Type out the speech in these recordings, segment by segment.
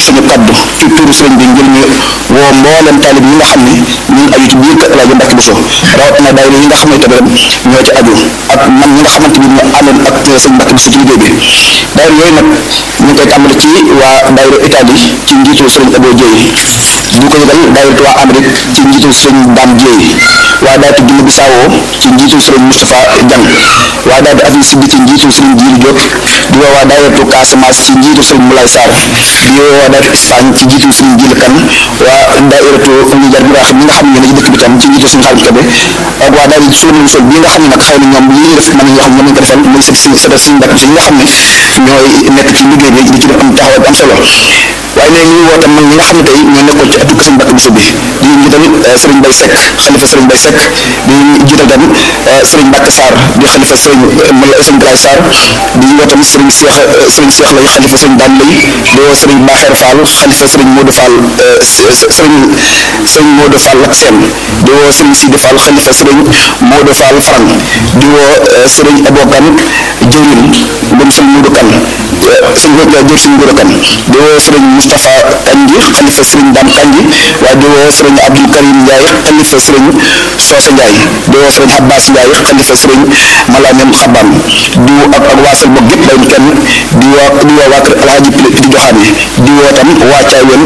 suñu kaddu ci turu sëriñ bi ngir ñu woo mboolem taalib yi nga xam ne ñu ngi aju ci biir kër El Hadj Mbacke Bousso rawatina daayira yi nga xam ne tamit ñoo ci aju ak man ñi nga xamante ni ñu àndoon ak sëriñ Mbacke Bousso ci liggéey bi daayira yooyu nag ñu ngi koy tàmbali ci waa daayira Italie ci njiitu sëriñ Abo Dieye ñu ko yëgal daayira waa Amérique ci njiitu sëriñ Dame Dieye waa daayira Guinée Bissau ci njiitu sëriñ Moustapha Diang waa daayira Afrique Sud ci njiitu sëriñ Djili Diop di woo waa daayira Casamance ci njiitu sëriñ Moulay Sarr di woo waa daayira Espagne ci njiitu sëriñ Djili Kane waa daayiratu Oumy Diar bi nga xam ñi nga xam ne yéen a ci dëkk bi tam ci njiitu sëriñ Xaalim Kebe ak waa daayira suñu sol bi nga xam ne nag xëy na ñoom li ñuy def mën nañu xam ñoom ñu ko defal muy sëriñ sëriñ sëriñ Mbacke si ñi nga xam ne ñooy nekk ci liggéey bi di ci def am taxawaay bu am solo waaye léegi ñu woote mag ñi nga xam ne tey ñoo nekkoon ci ëttu sëriñ Mbacke Bousso bi di jiital sëriñ Mbaye Seck xalifa sëriñ Mbaye Seck di jiital tam sëriñ Mbacke Sarr di xalifa sëriñ sëriñ Galaye Sarr di woo tamit sëriñ Cheikh sëriñ Cheikh lay xalifa sëriñ Dame Lay di woo sëriñ Baxeer Fall xalifa sëriñ Modou Fall sëriñ sëriñ Modou Fall ak seen di woo sëriñ Sidi Fall xalifa sëriñ Modou Fall Faran di woo sëriñ Abokan jëwrin moom sëriñ Modou Kan suñ jër suñ Modou Kan di woo sëriñ Moustapha Kanji xalifa sëriñ Dame Kanji waaye di woo sëriñ Abdou Karim Ndiaye xalifa sëriñ Soosa Ndiaye di woo sëriñ Abbas Ndiaye xalifa sëriñ Malanem Xaban di woo ak ak waasal boog yëpp bayuñ kenn di woo di woo waa kër Alhaji Piti Joxaane di woo tam waa Caawen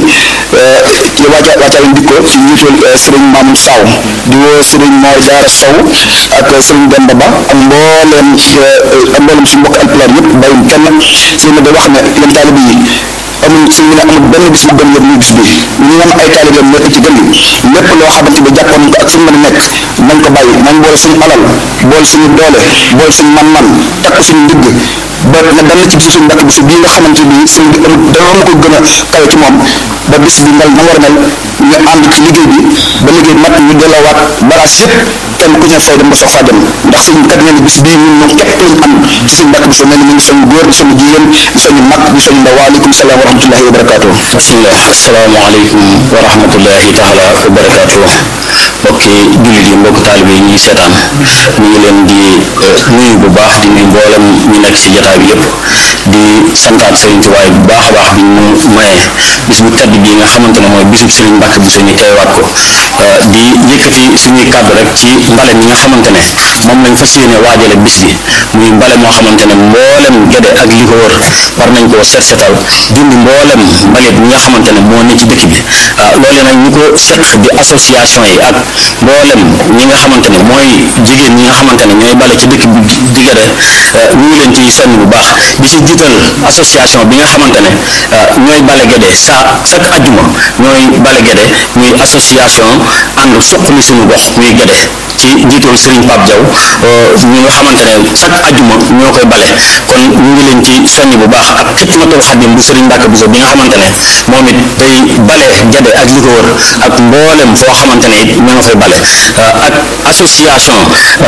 ci waa Caawen dikko ci njiitul sëriñ Mamoun Saw di woo sëriñ Mor Jaara Sow ak sëriñ Demba Ba ak mbooleem ak mbooleem suñu mbokk alpulaar yëpp bayuñ kenn sëriñ ma da wax ne yéen taalibe yi amul suñu ne amul benn bis bu gën yëpp muy bis bi ñu am ay taalibe nekk ci gën lépp loo xamante bi jàppoon ko ak fu mu mën a nekk nañ ko bàyyi nañ boole suñu alal boole suñu doole boole suñu man-man takk suñu ndigg ba na dal ci bisu suñu Mbacke Bousso bii nga xamante bi sëñ bi amul dara ma ko gën a kawe ci moom ba bis bi mel na war a mel ñu ànd ci liggéey bi ba liggéey mat ñu delloowaat baraas yëpp kenn ku ñu fay dem ba sox faa dem ndax suñu kat nee na bis bii ñun moom képp lañ am ci suñu Mbacke Bousso mel ni mu ngi soñu góor di soñu jigéen di soñu mag di soñu ndaw waaleykum salaam wa rahmatullahi wa barakaatu bismillah asalaamaaleykum wa rahmatullahi taala wa barakaatu mbokki jullit yi mbokk taalibe yi ñuy seetaan ñu ngi leen di nuyu bu baax di nuyu mboolem ñu nekk ci jotaay bi yëpp di santaat Serigne Touba bu baax a baax bi ñu mayee bis bu tedd bii nga xamante ne mooy bisu Serigne Mbacke Bousso ñu teewaat ko di yëkkati suñuy kàddu rek ci mbale mi nga xamante ne moom lañ fas yéene waajale bis bi muy mbale moo xamante ne mboolem gede ak li ko wër war nañ koo set setal dindi mboolem mbalit mi nga xamante ne moo ne ci dëkk bi loole nag ñi ko seq di association yi ak mboolem ñi nga xamante ne mooy jigéen ñi nga xamante ne ñooy bale ci dëkk bi di gede ñu ngi leen ciy soññ bu baax di ci jiital association bi nga xamante ne ñooy bale gede sa chaque ajjuma ñooy bale gede muy association ànd suqali suñu gox muy gede ci njiitul Serigne Pape Diaw ñi nga xamante ne chaque ajjuma ñoo koy bale kon ñu ngi leen ci soññ bu baax ak xidmatul xadim bu Serigne Mbacke Bousso bi nga xamante ne moom it day bale gede ak li ko wër ak mboolem foo xamante ne it ñoo nga fay bale ak association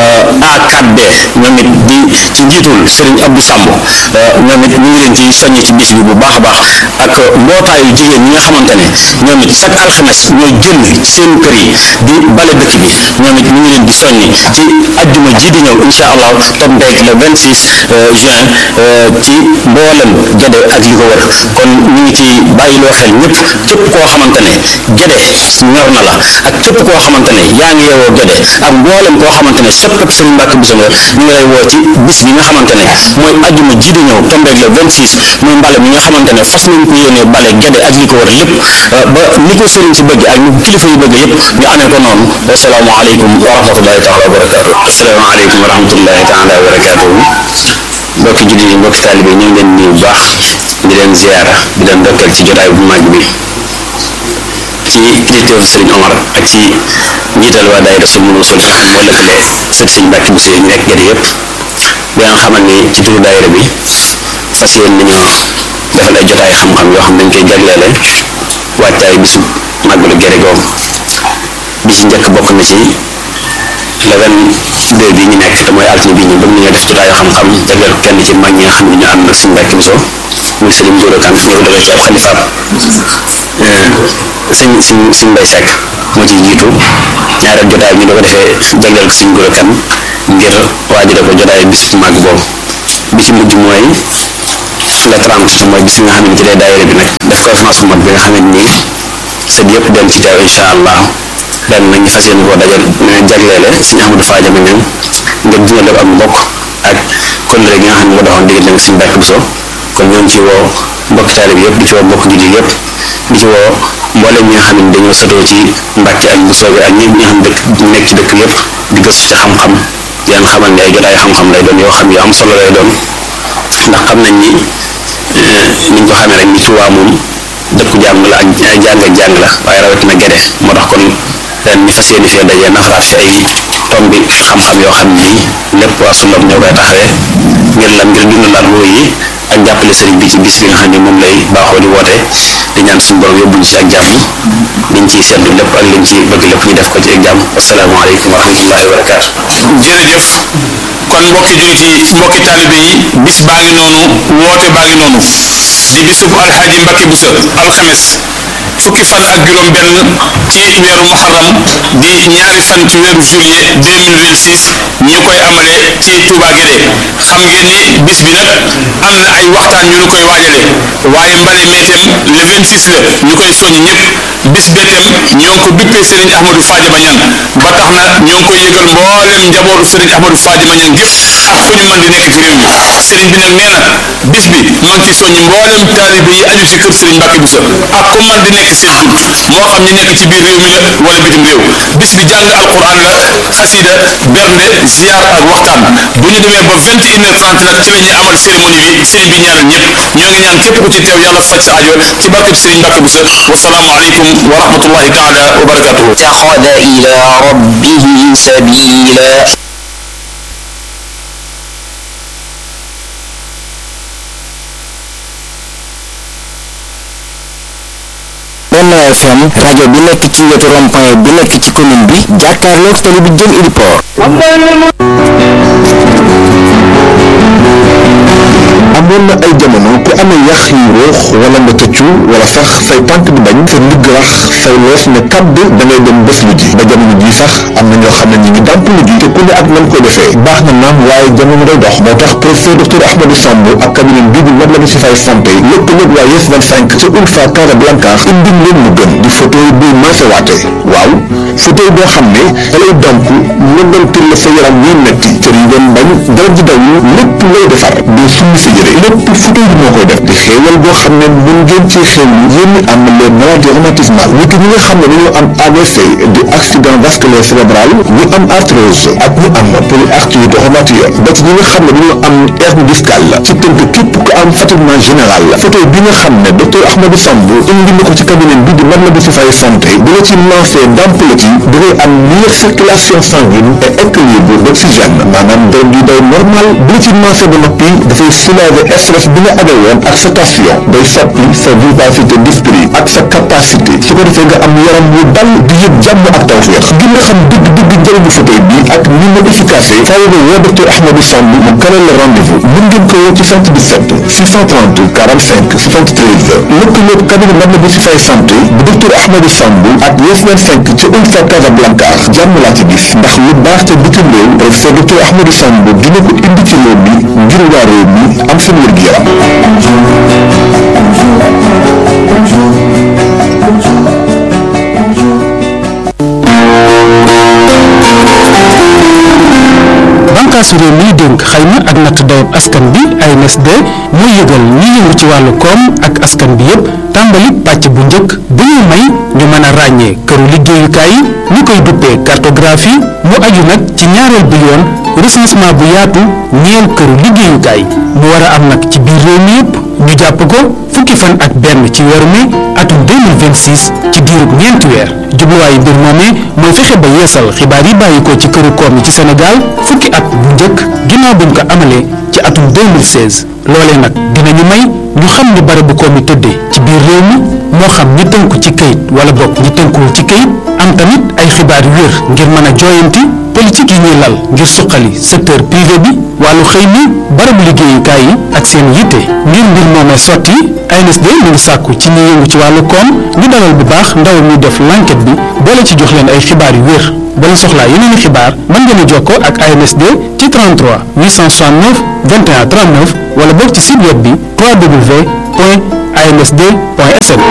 A4B ñoom it di ci njiitul Serigne Abdou Samb ñoom it ñu ngi leen ci soññ ci bis bi bu baax a baax ak mbootaayu jigéen ñi nga xamante ne ñoom it chaque alxames ñooy génn ci seen kër yi di bale dëkk bi ñoom it ñu ngi leen di soññi ci ajjuma ji di ñëw incha allah tombeeg le 26 juin ci mboolem gede ak li ko wër kon ñu ngi ci bàyyiloo xel ñëpp képp koo xamante ne gede ñor na la ak képp koo xamante ne yaa ngi yeewoo gede ak mboolem koo xamante ne soppeeku Serigne Mbacke Bousso nga ñu ngi lay woo ci bis bi nga xamante ne mooy ajjuma ji di ñëw tombeeg le 26 muy mbale mi nga xamante ne fas nañ ko yéenee bale gede ak li ko wër lépp ba ni ko Serigne si bëgg ak ni ko kilifa yi bëgg yëpp ñu amee ko noonu wasalaamaaleykum wa rahmatullahi taala wa barakaatu asalaamaaleykum wa rahmatullahi taala wa barakaatu mbokki jullit yi mbokki taalibe ñu ngi leen nuyu bu baax di leen ziyaara di leen ndokkeel ci jotaay bu màgg bi ci kilifteefu Serigne Omar ak ci njiital waa daayira Sumul Wusul moo lëkkale sët Serigne Mbacke Bousso yi ñu nekk gerte yëpp di nga xamal ni ci turu daayira bi fas yéene nañoo defal ay jotaay xam-xam yoo xam dañ koy jagleele wàccaay bisu màggalu gere googu bi ci njëkk bokk na ci le vingt-deux bi ñu nekk te mooy altine bi ñu bëgg nañoo def jotaayu xam-xam jagleel ko kenn ci mag ñi nga xam ne ñu ànd ak suñu Mbacke Bousso muy sëriñ Gora Kane ñëw dale ci ab xalifaam sëñ sëñ sëñ Mbay Seck moo ciy jiitu ñaareel jotaay bi ñu da ko defee jagleel ko sëñ Gora Kane ngir waajale ko jotaay bis bu màgg boobu bi ci mujj mooy le 30 te mooy bis bi nga xam ne ci lay daayira bi nag def conférence bu mag bi nga xam ne nii sët yëpp dellu ci teew incha allah ren nag ñu fas yéene koo dajal jagleele suñu Ahmadou Fadiama ñoom ngir dundal ak mbokk ak kóllëre gi nga xam ne moo doxoon diggante ak suñu Mbàkke Buso kon ñoo ngi ci woo mbokki taalib yëpp di ci woo mbokk jullit yëpp di ci woo mboolem ñi nga xam ne dañoo sotoo ci Mbàkke ak Buso bi ak ñi nga xam dëkk nekk ci dëkk yëpp di gëstu ci xam-xam di leen xamal ne ay jotaay xam-xam lay doon yoo xam yu am solo lay doon ndax xam nañ ni niñ ko xamee rek ni Tuubaa moom dëkku jàng la ak jàng ak jàng la waaye rawatina gede moo tax kon ren ñu fas yéene fee dajee nafaraat fi ay tombi xam-xam yoo xam ni lépp waa Sullam ñoo koy taxawee ngir lan ngir dundalaat ruu yi ak jàppale sëriñ bi ci bis bi nga xam ne moom lay baaxoo di woote di ñaan suñu borom yóbbuñu ci ak jàmm liñ ciy seddu lépp ak liñ ci bëgg lépp ñu def ko ci ak jàmm asalaamaaleykum wa rahmatullahi wa barakaatu. jërëjëf kon mbokki jullit yi mbokki taalibe yi bis baa ngi noonu woote baa ngi noonu di bisub alxaaji Mbàkke Buso alxames fukki fan ak juróom benn ci weeru muharram di ñaari fan ci weeru juillet 2026 ñu koy amale ci Touba Guédé xam ngeen ni bis bi nag am na ay waxtaan yu ñu koy waajale waaye mbale meetem le 26 la ñu koy soññ ñëpp bis beetem ñoo ngi ko bippee Serigne Ahmadou Fadiama Niang ba tax na ñoo ngi koy yëgal mboolem njabootu Serigne Ahmadou Fadiama Niang gépp ak fu ñu mën di nekk ci réew mi Serigne bi nag nee na bis bi ma ngi ciy soññ mboolem taalibe yi aju ci kër Serigne Mbacke Bousso ak ku mën di nekk seen tur moo xam ñi nekk ci biir réew mi la wala bitim réew bis bi jàng alquran la xasida bernde ziar ak waxtaan bu ñu demee ba 21h30 nag ci la ñuy amal cérémonie bi Serigne bi ñaanal ñëpp ñoo ngi ñaan képp ku ci teew yàlla faj sa aajo ci barkeb Serigne Mbacke Bousso wasalaamu aleykum wa rahmatullahi taala wa barakatuhu اتخذ إلى ربه سبيلا Benno FM rajo bi nekk ci wetu rond-point bi nekk ci commune bi jàkkaarloog tali bi jëm Ili Port amoon na ay jamono ku amee yax yu ruux wala nga tëccu wala sax say tànk di bañ sa ndigg rax say loos ne kàdd da ngay dem bés lu ji ba jamono ji sax am na ñoo xam ne ñi ngi dàmp lu ji te ku ne ak nan ko defee baax na naam waaye jamono day dox moo tax professeur docteur Ahmadou Samb ak cabinet bii di Matlaboul Chifaay santé lëkkaloog waa Yes 25 ca Ulfa Casablanca indi leen lu gën di fauteuil buy maasewaate waaw fauteuil boo xam ne da lay damp nëngantil la sa yaram yuy metti cër yi doon bañ dara ji daw lépp lay defar doo summi sa yére lépp fauteuil bi moo koy def di xéewal boo xam ne mun ngeen ci xéewlu yéen ñi am les maladies rhumatismales nit ñi nga xam ne dañoo am AVC di accident vasculaire cérébral ñu am arthrose ak ñu am polyarthrite rhumatoïde ba ci ñi nga xam ne dañoo am hernie discale ci tënk képp ku am fatiguement général fauteuil bi nga xam ne docteur Ahmadou Samb indi na ko ci cabinet bi di Matlaboul Chifaay santé bu la ci lancé damp la ci da ngay am meilleure circulation sanguine et équilibre d'oxygène maanaam deret gi day normal bu la ci lancé ba noppi dafay soulager stress bi nga amee woon ak sa tension day soppi sa vivacité d'esprit ak sa capacité su ko defee nga am yaram wu dal di yëg jàmm ak tawféex gi nga xam dëgg dëgg njëriñu fauteuil bi ak ni mu efficace faaw nga woo docteur Ahmadou Samb mu kalal la rendez-vous mën ngeen ko woo ci 77 630 45 73 lëkkaloog cabinet Matlaboul Chifaay santé bu docteur Ahmadou Samb ak Yes 25 ci Ulfa Casablanca jàmm laa ci gis ndax lu baax te bitim réew professeur docteur Ahmadou Samb dina ko indi ci réew mi ngir waa réew mi am seen wér-gu-yaram bànkaasu réew miy dénk xayma ak natt dayab askan bi ANSD mooy yëgal ñi yëngu ci wàllu koom ak askan bi yépp tàmbali pàcc bu njëkk bu ñu may ñu mën a ràññee këru liggéeyukaay yi ñu koy duppee cartographie mu aju nag ci ñaareel bi yoon recensement bu yaatu ñeel këru liggéeyukaay mu war a am nag ci biir réew mi yépp ñu jàpp ko fukki fan ak benn ci weeru mai atum 2026 ci diirub ñeenti weer jubluwaayu mbir moomee mooy fexe ba yeesal xibaar yi bàyyi ko ci këru koom yi ci Sénégal fukki at bu njëkk ginnaaw buñ ko amalee ci atum 2016 loolee nag dinañu may ñu xam ni barabu koom yi tëddee ci biir réew mi moo xam ñi tënku ci këyit wala bokk ñi tënkuwul ci këyit am tamit ay xibaar yu wér ngir mën a jooyanti politique yi ñuy lal ngir suqali secteur privé bi wàllu xëy mi barabu liggéeyukaay yi ak seen yitte ngir mbir moomee sotti ANSD mu ngi sàkku ci ñi yëngu ci wàllu koom ñu dalal bu baax ndaw mi def l'enquête bi boole ci jox leen ay xibaar yu wér ba leen soxlaa yeneen i xibaar mën ngeen a jokkoo ak ANSD ci 33 869 21 39 wala boog ci site web bi www.ansd.sn ansd point sn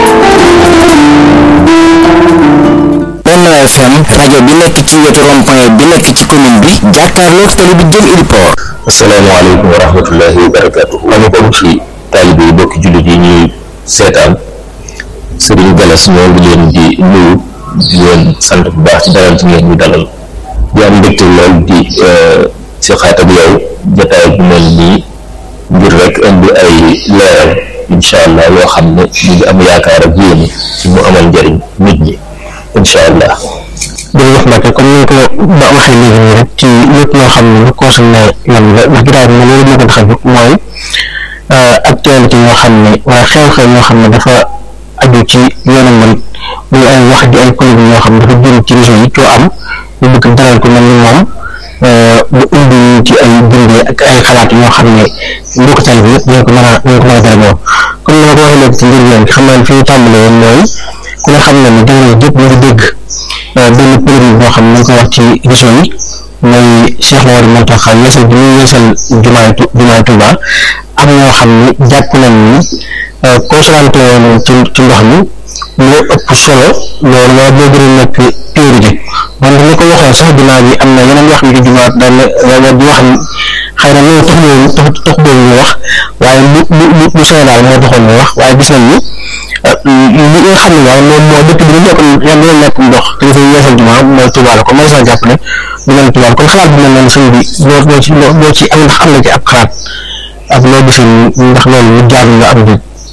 Benno FM rajo bi nekk ci wetu rond-point bi nekk ci commune bi jàkkaarloog tali bi jëm Iliport asalaamaaleykum wa rahmatullahi wa barakatuh ñu bokki taalibe yi bokki jullit yi ñuy seetaan Serigne Galas ñoo ngi leen di nuyu di leen sant bu baax ci dalal ci ngeen ñu dalal di am mbégte lool di si xaat ak yow jotaay bu mel nii ngir rek indi ay leeral incha allah yoo xam ne ñu ngi am yaakaar ak yéene ci mu amal njëriñ nit ñi incha allah jërëjëf Mbacke comme ni ko ba waxee léegi nii rek ci lépp loo xam ne lu concerné lan la ndax jotaay bi loolu moo ko tax a jóg mooy actualité yoo xam ne wala xew-xew yoo xam ne dafa aju ci yoonu man muy ay wax di ay polémique yoo xam ne dafa jëm ci région yi coo am ñu bëgg dalal ko mel ni moom bu indi ci ay bindee ak ay xalaat yoo xam ne mbokk tali bi yëpp ñoo ko mën a ñoo ko mën a dalal comme ni ma ko waxee léegi ci njëriñam xam naa ne fi ñu tàmbalee woon mooy ku ne xam ne ne jamono jëpp ñu ngi dégg benn polémique boo xam ne ñu ko wax ci région yi mooy Cheikh Mamadou Mountakha yeesal bi muy yeesal jumaay jumaay Touba am ñoo xam ne jàpp nañ ni consolante woon ci ci ndox mi moo ëpp solo loolu moo boo gën a nekk priorité wante ni ko waxoon sax jumaa bi am na yeneen wax yu ci jumaat daan na di wax ni xëy na loolu tax loolu tax tax boobu ñu wax waaye lu lu lu lu solo daal moo taxoon ñu wax waaye gis nañ ni li nga xam ne daal moom moo dëkk bi dañu nekk yan doon nekk ndox te dafay yeesal jumaa mooy Touba la ko mën saa jàpp ne du mel Touba kon xalaat bi mel noonu sëñ bi loo loo ci loo ci am ndax am na ci ab xalaat ak loo gisoon ndax loolu lu jaar nga am bi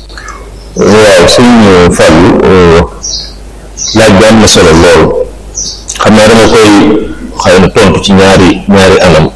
waaw sëñ Fallou laaj bi am na solo lool xam naa dama koy xëy na tontu ci ñaari ñaari anam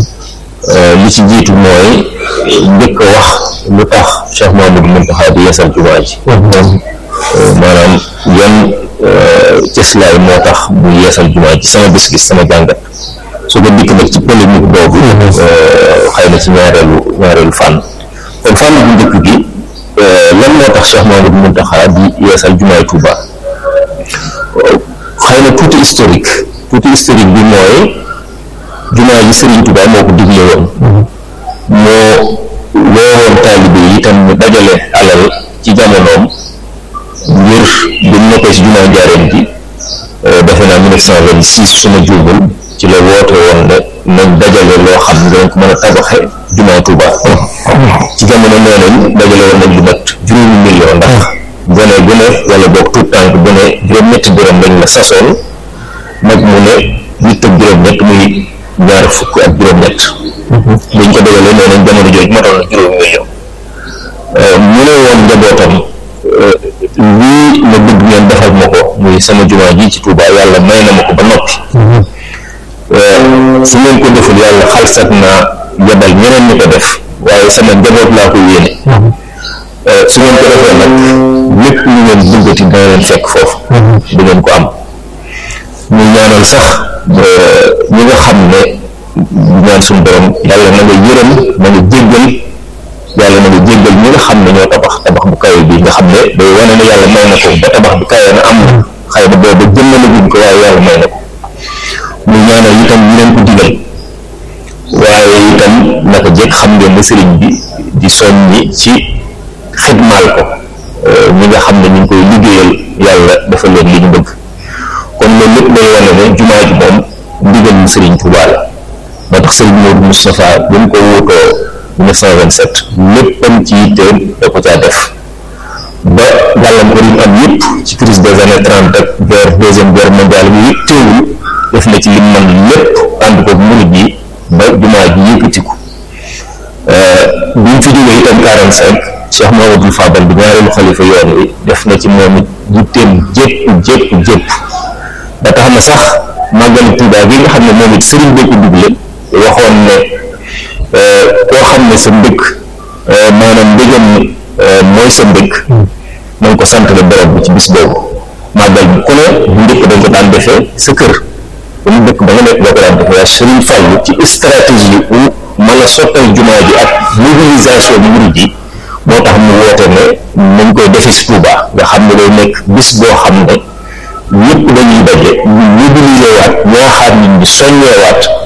li ci jiitu mooy njëkk a wax lu tax Cheikh Mamadou Mountakha di yeesal jumaa ji maanaam yan cëslaay moo tax bu yeesal jumaa ji sama gis-gis sama jàngat su ko dikk nag ci polémique boobu xëy na ci ñaareelu ñaareelu fànn kon fànn bu njëkk gi lan moo tax Cheikh Mamadou Mountakha di yeesal jumaay Touba xëy na tuuti historique tuuti historique bi mooy jumaa ji Serigne Touba moo ko digle woon moo woowoon taalibe yi itam ñu dajale alal ci jamonoom ngir bi mu nekkee ci jumaa njaareem bi defe naa 1926 suma juumul ci la woote woon ne nañ dajale loo xam ne dañ ko mën a tabaxe jumaa Touba ci jamono nee nañ dajale woon nañ lu mat juróomi million ndax gone gu ne wala boog tout tànk bu ne juróom-ñetti dërëm lañ la sasoon mag mu ne nit ak juróom-ñett muy ñaar fukk ak juróom-ñett buñ ko dajalee nee nañ jamono jooju matoon na juróomi million mu ne woon njabootam lii ma bëgg ngeen defal ma ko muy sama jumaa ji ci Touba yàlla may na ma ko ba noppi su ngeen ko deful yàlla xalsat naa yebal ñeneen ñu ko def waaye sama njaboot laa ko yéene su ngeen ko defee nag lépp lu ngeen bëggati dana leen fekk foofu du ngeen ko am ñu ñaanal sax ñi nga xam ne ñaan suñu borom yàlla na nga yërëm na nga jéggal yàlla na nga jéggal ñi nga xam ne ñoo tabax tabax bu kawe bi nga xam ne day wane ne yàlla may na ko ba tabax bi kawe na am na xëy na boobu jëmmale guñ ko waaye yàlla may na ko ñu ñaanal itam ñu leen ko digal waaye itam naka jekk xam ngeen ne sëriñ bi di soññi ci xidmaal ko ñi nga xam ne ñu ngi koy liggéeyal yàlla dafa leen li ñu bëgg kon loolu lépp day wane ne jumaa ji moom ndigal mu sëriñ Tuubaa la moo tax sëriñ Modou Moustapha bi mu ko wuutoo 1927 léppam ci yitteem da ko caa def ba gàllankoor yi am yëpp ci crise des années trente ak guerre deuxième guerre mondiale bi yëpp teewul def na ci lim man lépp ànd ko murid yi ba jumaa ji yëkkatiku bi ñu fi jógee itam 45 Cheikh Mamadou Fadal bi ñaareelu xalifa yoon wi def na ci moom it yitteem jépp jépp jépp ba tax na sax màggalu Tuubaa gi nga xam ne moom it sëriñ bi ko dugle waxoon ne koo xam ne sa mbëkk maanaam mbëgam mooy sa mbëkk na nga ko sant la borom bi ci bis boobu màggal bi ku ne bu njëkk dañ ko daan defee sa kër ba mu dëkk ba nga nekk boo ko daan defee waaye sëriñ Fallu ci stratégie bu mën a sottal jumaa ji ak mobilisation bi murid yi moo tax mu woote ne nañ koy defee si Touba nga xam ne day nekk bis boo xam ne ñëpp dañuy daje ñu mobiliser waat ñaaxaat nit ñi soññeewaat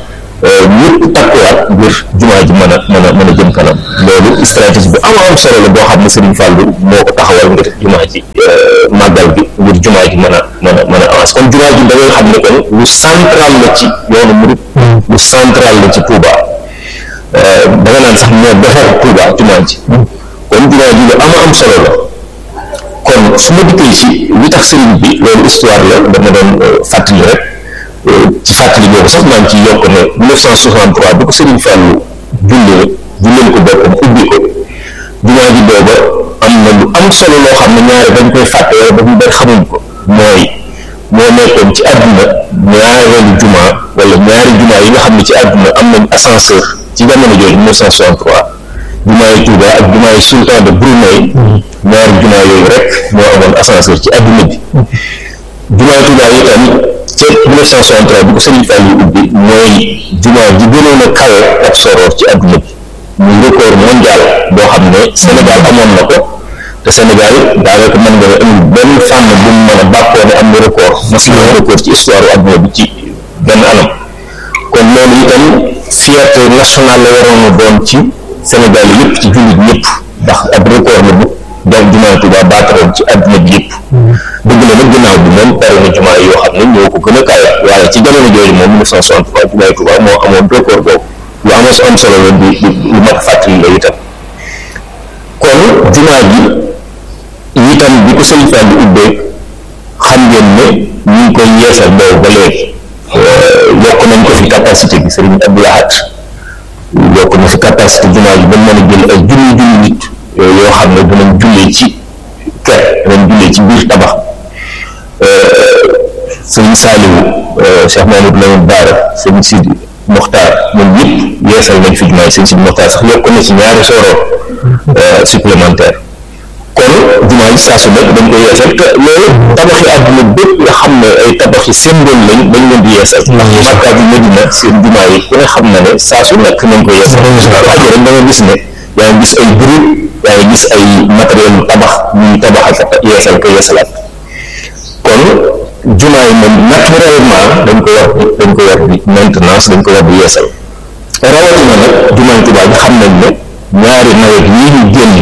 ñëpp takkuwaat ngir jumaa ji mën a mën a mën a jëm kanam loolu stratégie bu am am solo la boo xam ne Serigne Fallou moo ko taxawal ngir jumaa ji màggal bi ngir jumaa ji mën a mën a mën a avance kon jumaa ji da ngay xam ne kon lu central la ci yoonu murid lu central la ci Touba da nga naan sax moo defar Touba jumaa ji kon jumaa ji lu am am solo la kon su ma dikkee ci li tax sëriñ bi loolu histoire la dama doon fàttali rek ci fàttali boobu sax maa ngi ciy yokk ne 1963 bi ko sëriñ Fallou jullee julleen ko boppam ubbi ko jumaa ji booba am na lu am solo loo xam ne ñaari dañ koy fàtte wala ba ñu bari xamuñ ko mooy moo nekkoon ci àdduna ñaareelu jumaa wala ñaari jumaa yi nga xam ne ci àdduna am nañ ascenseur ci jamono jooju 1963 jumaa yi Touba ak jumaa yi sultan de Brunei ñaari jumaa yooyu rek moo amoon ascenseur ci àdduna bi jumaa Touba yi tam ca 1963 bi ko Serigne Fall yi ubbi mooy jumaa ji gënoon a kawe ak soroor ci àdduna bi muy record mondial boo xam ne Sénégal amoon na ko te Sénégal daanaka mën nga amul benn fànn bu mu mën a bàkkoo ne am na record mas na record ci histoire àdduna bi ci benn anam kon loolu itam fierté nationale la waroon a doon ci Sénégal yëpp ci jullit ñëpp ndax ab record la bu donc jumaa Touba baataroon ci àdduna bi yëpp dëgg la nag ginnaaw bi moom bari na jumaa yoo xam ne ñoo ko gën a kawe waaye ci jamono jooju moom 1963 jumaa Touba moo amoon record boobu lu am am solo la di lu mat fàttali la itam kon jumaa ji itam bi ko Sëriñ Fall di ubbee xam ngeen ne ñu ngi koy yeesal boobu ba léegi yokk nañ ko fi capacité bi Sëriñ Abdou Lahad yokk na fi capacité jumaa ji ba mën a jël ay junni junni nit yoo xam ne dinañ jullee ci kër dinañ jullee ci biir tabax sëriñ Saaliwu Cheikh Mamadou Lamine Baara sëriñ Sidi Moxtaar ñoom ñëpp yeesal nañ fi jumaa yi sëriñ Sidi Moxtaar sax yokk na ci ñaari sooroor supplémentaire kon jumaa yi saa su nekk dañ koy yeesal te loolu tabaxi àdduna bépp nga xam ne ay tabaxi symbole lañ dañ leen di yeesal ndax Makka bi Medina seen jumaa yi ku ne xam na ne saa su nekk nañ koy yeesal ajo rek da nga gis ne yaa ngi gis ay groupe yaa ngi gis ay matériel tabax ñuy tabaxal ka yeesal ko yeesalaat kon jumaa yi moom naturellement dañ ko war di dañ ko war di maintenance dañ ko war di yeesal rawatina nag jumaa yi Tuubaa bi xam nañ ne ñaari nawet yii ñu génn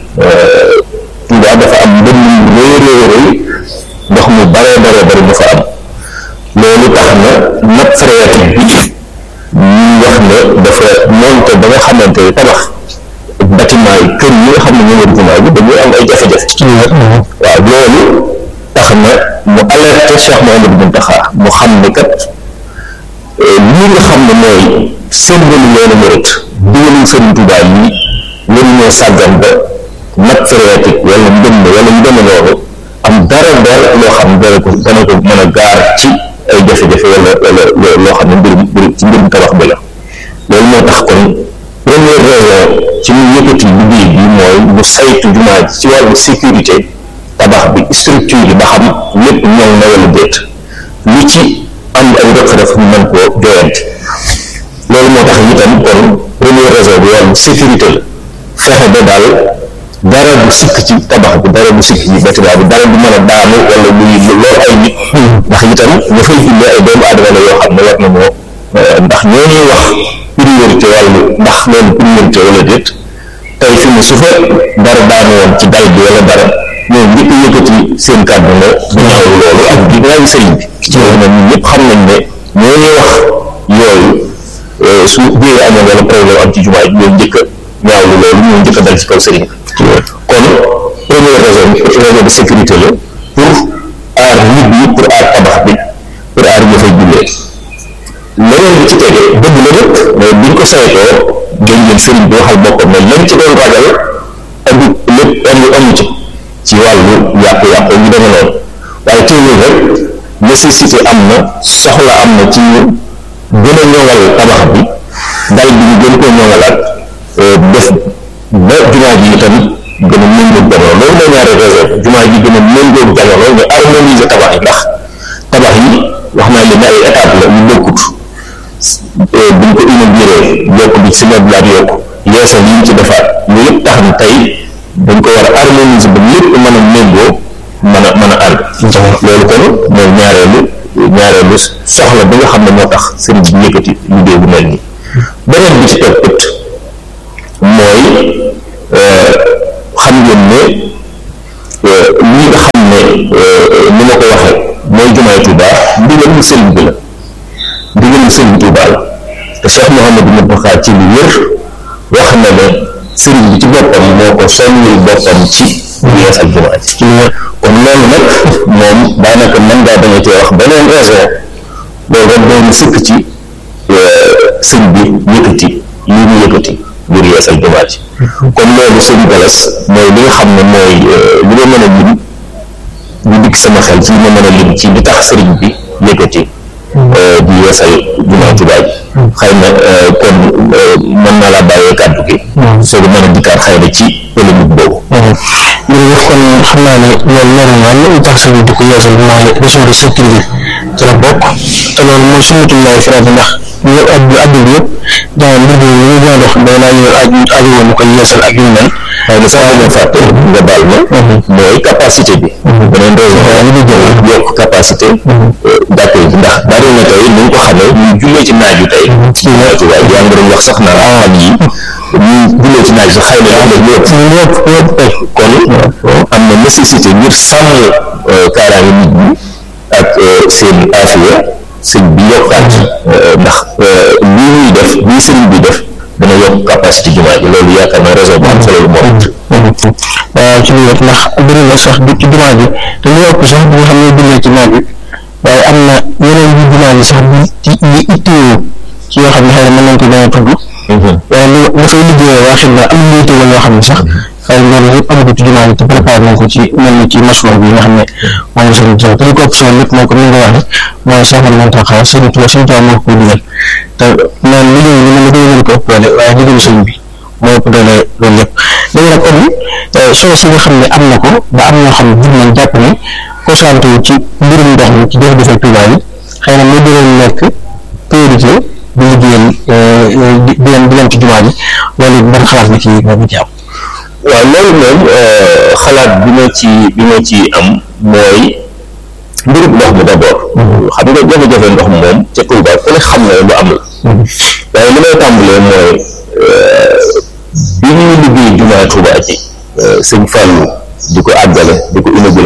Tuubaa dafa am mbënn mu rëy rëy rëy ndox mu bare bare bare mu fa am loolu tax na nappe phréatique bi ñuy wax ne dafa monte ba nga xamante ne tabax bâtiment yi kër yi nga xam ne ñoo wër jumaa bi dañuy am ay jafe-jafe waaw loolu tax na mu alerté Cheikh Mouhamadou Mountakha mu xam ne kat lii nga xam ne mooy symbole yoonu murit digaluñ Sëriñ Tuubaa yi lañu ñoo sàggan ba nappe phréatique wala mbënn wala ñu deme noonu am dara dara loo xam ne dana ko dana ko mën a gaar ci ay jafe-jafe wala wala loo xam ne mbirum mbirum ci mbirum tabax bi la loolu moo tax kon première raison ci mu yëkkati liggéey bi mooy mu saytu jumaa ji ci wàllu sécurité tabax bi structure yi ba xam lépp ñoŋ na wala déet lu ci am ay rëq-rëq ñu mën koo joyante loolu moo tax itam kon première raison bi wàllu sécurité la fexe ba daal dara bu sikk ci tabax bi dara bu sikk ci bâtiment bi dara bu mën a daanu wala luy loolu ay nit ndax itam ña fay jullee ay doomu aadama la yoo xam ne war na moo ndax ñoo ñuy wax priorité wàllu ndax loolu priorité wala déet tey fi mu su fa dara daanu woon ci dal bi wala dara ñoom njëkk a yëkkati seen kàddu ne du ñaaw loolu ak di raayu sëriñ bi ci loolu nag ñun ñëpp xam nañ ne ñoo ñuy wax yooyu su biir amoon wala problème am ci jumaa ji ñoo njëkk a ñaawlu loolu ñoo njëkk a dal ci kaw sëriñ bi kon première raison raison de sécurité la pour aar nit ñi pour aar tabax bi pour aar ña fay jullee leneen bi ci tege dëgg la nag mais biñ ko saytoo dañ leen sëriñ bi waxal boppam ne lañ ci doon ragal amu lépp amu amu ci ci wàllu yàqu-yàqu ñu deme noonu waaye teewul rek nécessité am na soxla am na ci ñu gën a ñoŋal tabax bi dal bi ñu gën koo ñoŋalaat def ba jumaa ji tamit gën a méngoog jamono loolu mooy ñaari raison jumaa ji gën a méngoog jamono ñu harmoniser tabax yi ndax tabax yi wax naa leen ne ay étape la ñu bokkut buñ ko inauguré yokk bi si meuble ak yokk yeesal yi ñu ci defaat loolu yëpp tax na tey dañ ko war a harmoniser ba lépp mën a méngoo mën a mën a ànd loolu kon mooy ñaareelu ñaareelu soxla bi nga xam ne moo tax sëriñ bi yëkkati liggéey bu mel nii beneen bi ci topp it mooy xam ngeen ne lii nga xam ne ni ma ko waxee mooy jumaay Tuuba ndigalu sëriñ bi la ndigalu sëriñ Tuuba la te Cheikh Mouhamadou Mountakha ci lu wér wax na ne sëriñ bi ci boppam moo ko soññul boppam ci yeesal jumaa ji ci lu kon loolu nag moom daanaka mën ngaa bañ a cee wax beneen raison loolu rek doon sëkk ci sëñ bi yëkkati lii mu yëkkati ngir yeesal jumaa ji kon loolu sëñ Galas mooy li nga xam ne mooy li ma mën a lim ñu dikk sama xel ci li ma mën a lim ci li tax sëriñ bi yëkkati di yeesal jumaa Tuubaa ji xëy na kon mën naa laa bàyyee kàddu gi soo ko mën a dikkaat xëy na ci polémique boobu jërëjëf kon xam naa ne loolu leer na li tax sëñ bi di ko yeesal mooy région de sécurité ci la bokk te loolu mooy sunnatullahi farata ndax ñu addu addu bi yëpp daa mbir mi ñu gën a dox day laa ñu aju aju woon ñu koy yeesal ak yu mel waaye na sax dañoo fàtte nga baal ma mooy capacité bi beneen raison li ñu jël yokk capacité jàkk yi ndax bari na tey ni ñu ko xamee ñu jullee ci naaj wi tey ci naaju waaye yaa ngi doon wax sax naa fan yi ñu jullee ci naaj sax xëy na ñu def lépp lépp lépp kon am na nécessité ngir sàmm kaaraange nit ñi ak seen afiya sëñ bi yokkaat ndax lii ñuy def lii sëriñ bi def dana yokk capacité jumaa ji loolu yaakaar naa raison bu am solo lu moom waaw ci lu wet ndax bëri na sax du ci jumaa ji te lu ëpp sax bi nga xam ne jullee ci naaj bi waaye am na yeneen yu jumaa ji sax bi ci yi itteewoo ci yoo xam ne xëy na mën nañ ko bañ a tudd waaye lu la fay liggéeyee waa xidma am na yittewoo yoo xam ne sax xëy na loolu yëpp amagu ci jumaa ji te préparé nañ ko ci mel ni ci masuwa bi nga xam ne moom la sëriñ Tuubaa te li ko ëpp solo lépp mooy comme ni nga waxee mooy Cheikh Mouhamadou Mountakha sëriñ Tuubaa sëriñ Tuubaa moo ko digal te naan liggéey bi mën na gën ko ëpp doole waaye liggéeyu sëriñ bi moo ëpp doole loolu lépp léegi nag kon solo si nga xam ne am na ko ba am ñoo xam ne jur nañ jàpp ne concentré wu ci mbirum ndox mi ci jafe-jafe Tuubaa yi xëy na moo gënoon nekk priorité di liggéeyal di di leen di leen ci jumaa ji loolu ban xalaat nga ci nga ci am waaw loolu moom xalaat bi ma ci bi ma ci am mooy mbirum ndox mi d'abord xam nga jafe-jafe ndox moom ca Tuubaa ku ne xam na lu am la waaye li may tàmbalee mooy bi ñuy liggéey jumaa Tuubaa ji sëñ Fallou di ko àggale di ko inauguré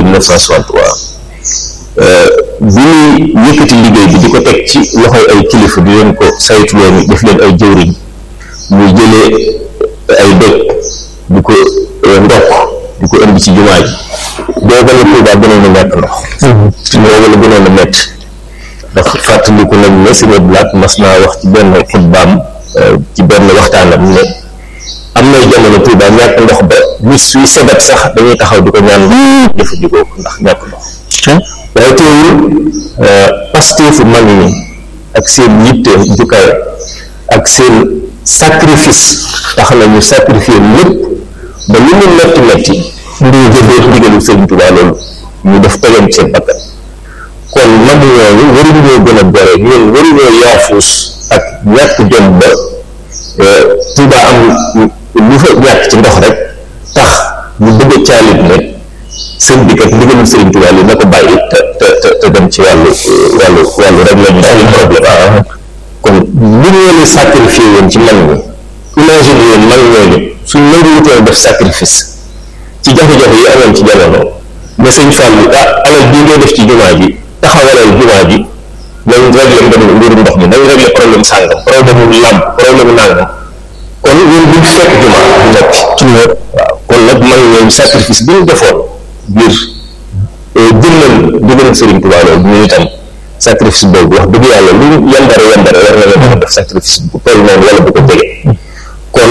1963 bi ñuy yëkkati liggéey bi di ko teg ci loxoy ay kilifa di leen ko saytu leen def leen ay jëwriñ muy jëlee ay dëkk di ko ndokk di ko indi ci jumaa ji booba la Tuubaa gënoon a ñàkk ndox booba la gënoon a métti ndax fàttaliku nañ ne sëñ Blaat mas naa wax ci benn xutbaam ci benn waxtaanam ne am nay jamono Tuubaa ñàkk ndox ba nit suy sebet sax dañuy taxaw di ko ñaan jëfandikoo ko ndax ñàkk ndox waaye teewul pasteefu mag ñi ak seen yitte jukaay ak seen sacrifice tax na ñu sacrifier lépp ba lu mu metti metti ndi jëfee ndigalu Sëriñ Tuubaa loolu ñu def tegoon seen bakkan kon mag ñooñu waruñoo gën a gore ñun waruñoo yaafuus ak ñàkk jom ba Tuubaa am lu fa ñàkk ci ndox rek tax ñu bëgg a caalit ne sëñ bi kat ndigalul Sëriñ Tuubaa li na ko bàyyi te te te dem ci wàllu wàllu wàllu rek la ñu suñu problème kon li ñu leen sacrifié woon ci mag ñi imagine woon mag ñooñu suñ nangu wutoon def sacrifice ci jafe-jafe yi amoon ci jamono ne sëñ Fallou ah alal bii ngay def ci jumaa ji taxawalal jumaa ji nañ réglé mbirum mbirum ndox mi nañ réglé problème sàngam problème mu làmp problème mu nàngam kon ñun duñ fekk jumaa du noppi ci wér waaw kon nag mag ñooñu sacrifice bi ñu defoon ngir jëmmal jëmmal Sëriñ Tuubaa loolu ñu itam sacrifice boobu wax dëgg yàlla lu yambare yambare war na la mën a def sacrifice bu toll noonu wala bu ko jege kon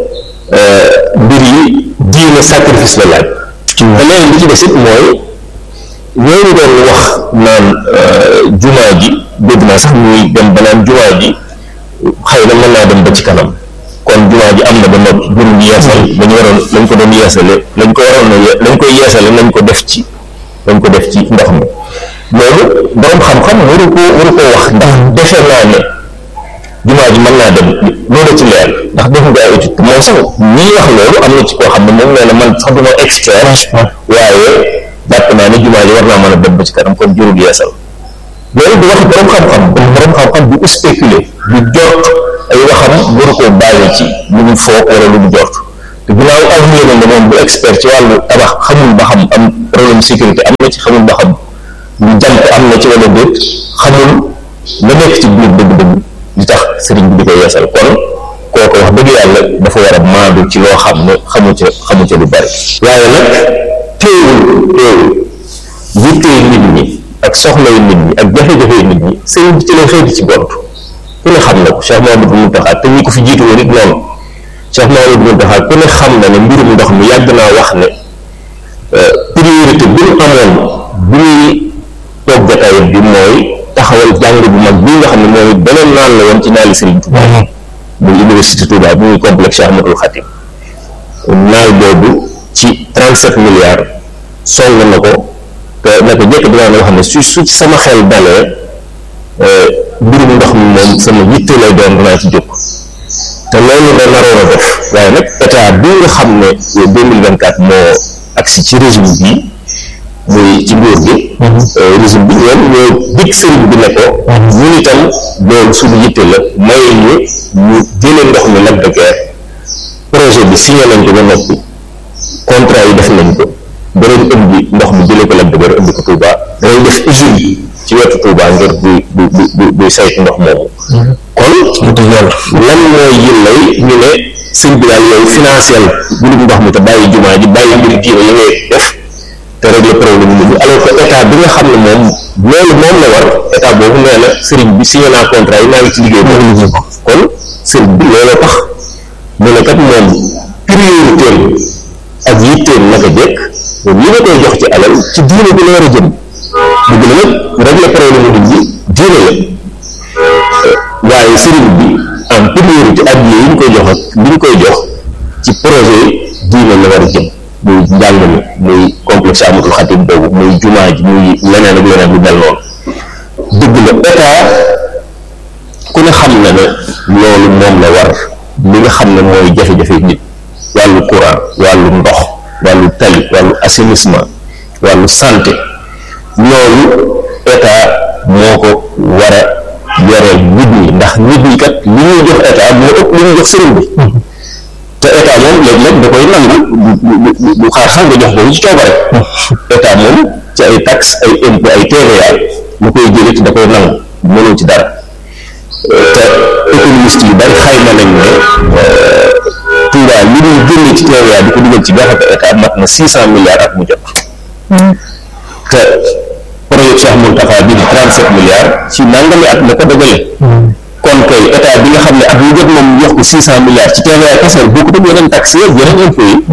mbir yi diine sacrifice la laaj te leneen li ci des it mooy ñooñu doon wax naan jumaa ji dégg naa sax ñuy dem ba naan jumaa ji xëy na mën naa dem ba ci kanam kon jumaa ji am na ba noppi buñ yeesal lañu waroon lañ ko doon yeesale lañ ko waroon a lañ koy yeesale nañ ko def ci nañ ko def ci ndox mi loolu borom xam-xam waru ko waru ko wax ndax defe naa ne jumaa ji mën naa dem loolu ci leer ndax def nga ay étude moom sax ñii wax loolu am na ci koo xam ne moom nee na man sax duma expert waaye jàpp naa ne jumaa ji war naa mën a dem ba ci kanam kon jurul yeesal loolu du waxi borom xam-xam borom xam-xam du spéculer du jort ay waxam waru koo basé ci lu mu foog wala lu mu jort te ginnaaw avenir la moom bu expert ci wàllu tabax xamul ba xam am problème sécurité am na ci xamul ba xam lu jant am na ci wala déet xamul la nekk ci biir dëgg-dëgg li tax sëriñ bi di ko yeesal kon kooku wax dëgg yàlla dafa war a maandu ci loo xam ne xamu ca xamu ca lu bari waaye nag teewul teewul yittee nit ñi ak soxlay nit ñi ak jafe-jafe nit ñi sëriñ bi ci lay xëy di ci gont ku ne xam na ko Cheikh Mamadou Mountakha te ñi ko fi jiitu woon it noonu Cheikh Mamadou Mountakha ku ne xam na ne mbirum ndox mi yàgg naa wax ne priorité bi mu amoon bi ñuy toog jotaay bi mooy taxawal jàng bu mag bi nga xam ne mooy beneen naan la woon ci naali Serigne Touba muy université Touba bi muy complexe Cheikh Ahmadoul Khatim naal boobu ci 37 milliards song na ko te naka jekk dinaa nga xam ne su su ci sama xel dalee mbirum ndox mi moom sama yitte lay doon dinaa ci jóg te loolu la naroon a def waaye nag état bi nga xam ne 2024 moo agsi ci régime bi muy ci nguur gi régime bi ñoom ñoo dig sëriñ bi ne ko ñun itam loolu suñu yitte la may ñu ñu jëlee ndox mi Lac de Guiers projet bi signé nañ ko ba noppi contrat yi def nañ ko danañ indi ndox mi jëlee ko Lac de Guiers indi ko Touba danañ def usine ci wetu Touba ngir buy buy buy buy saytu ndox moomu kon lan mooy yillay ñu ne sëñ bi daal yow financier mbirum ndox mi te bàyyi jumaa ji bàyyi mbiri diine yi ngay def te régler problème nit ñi alors que état bi nga xam ne moom loolu moom la war état boobu nee na sëriñ bi signé naa contrat yi naa ngi ci liggéey boobu liggéey ko kon sëriñ bi looloo tax mu ne kat moom priorité ak yitteem naka jekk moom li nga koy jox ci alal ci diine bi la war a jëm dëgg la nag régler problème nit ñi diine la waaye sëriñ bi en priorité ak yi ñu koy jox ak li ñu koy jox ci projet diine la war a jëm muy njàng mi muy complexe Ahmadoul Khatim boobu muy jumaa ji muy leneen ak leneen lu mel noonu dëgg la état ku ne xam na ne loolu moom la war li nga xam ne mooy jafe-jafe nit wàllu courant wàllu ndox wàllu tali wàllu assainissement wàllu santé loolu état moo ko war a yoreel nit ñi ndax nit ñi kat li ñuy jox état moo ëpp li ñuy jox sëriñ bi te état moom léeg-léeg da koy nangu du du xaar sax nga jox ko ci coobare état moom ci ay taxes ay impôt ay TVA lu koy jëlee te da koy nangu mënoo ci dara te économiste yu bari xayma nañ ne Touba li ñuy génne ci TVA di ko dugal ci gafaka état mat na six cent milliards at mu jot te projet Cheikh Mountakha bi di trente sept milliards ci nangami at la ko dogale kon kay état bi nga xam ne at mu jot moom jox ko six cent milliards ci TVA kese boo ko def yeneen taxes yëpp yeneen impôts yi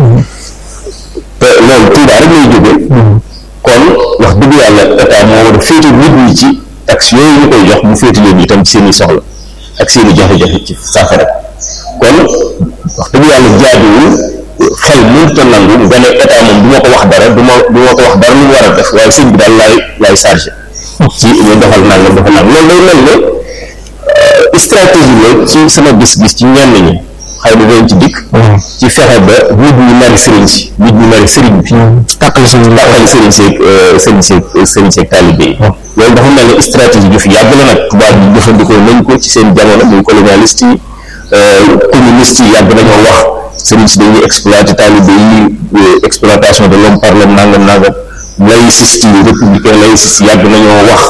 te loolu Touba rek lay jóge kon wax dëgg yàlla état moo war a féete nit ñi ci taxes yooyu ñu koy jox mu féete leen itam ci seen i soxla ak seen i jafe-jafe ci saafara kon wax dëgg yàlla jaaduwul xel mënut a nangu nga ne état moom du ma ko wax dara du ma du ma ko wax dara lu mu war a def waaye sëñ bi daal laay laay chargé ci ñu defal nangam defal nangam loolu day mel ne stratégie la ci sama gis-gis ci ñenn ñi xëy na dañ ci dikk ci fexe ba nit ñi mari sëriñ si nit ñi mari sëriñ bi tàqali sëriñ tàqali sëriñ seeg sëriñ seeg sëriñ seeg taalibe yi loolu dafa mel ne stratégie ju fi yàgg la nag tubaab bi jëfandikoo nañ ko ci seen jamono muy colonialiste yi communiste yi yàgg nañoo wax sëriñ si dañuy exploité taalibe yi exploitation de l'homme par l'homme nangam nangam laïciste yi républicain laïciste yi yàgg nañoo wax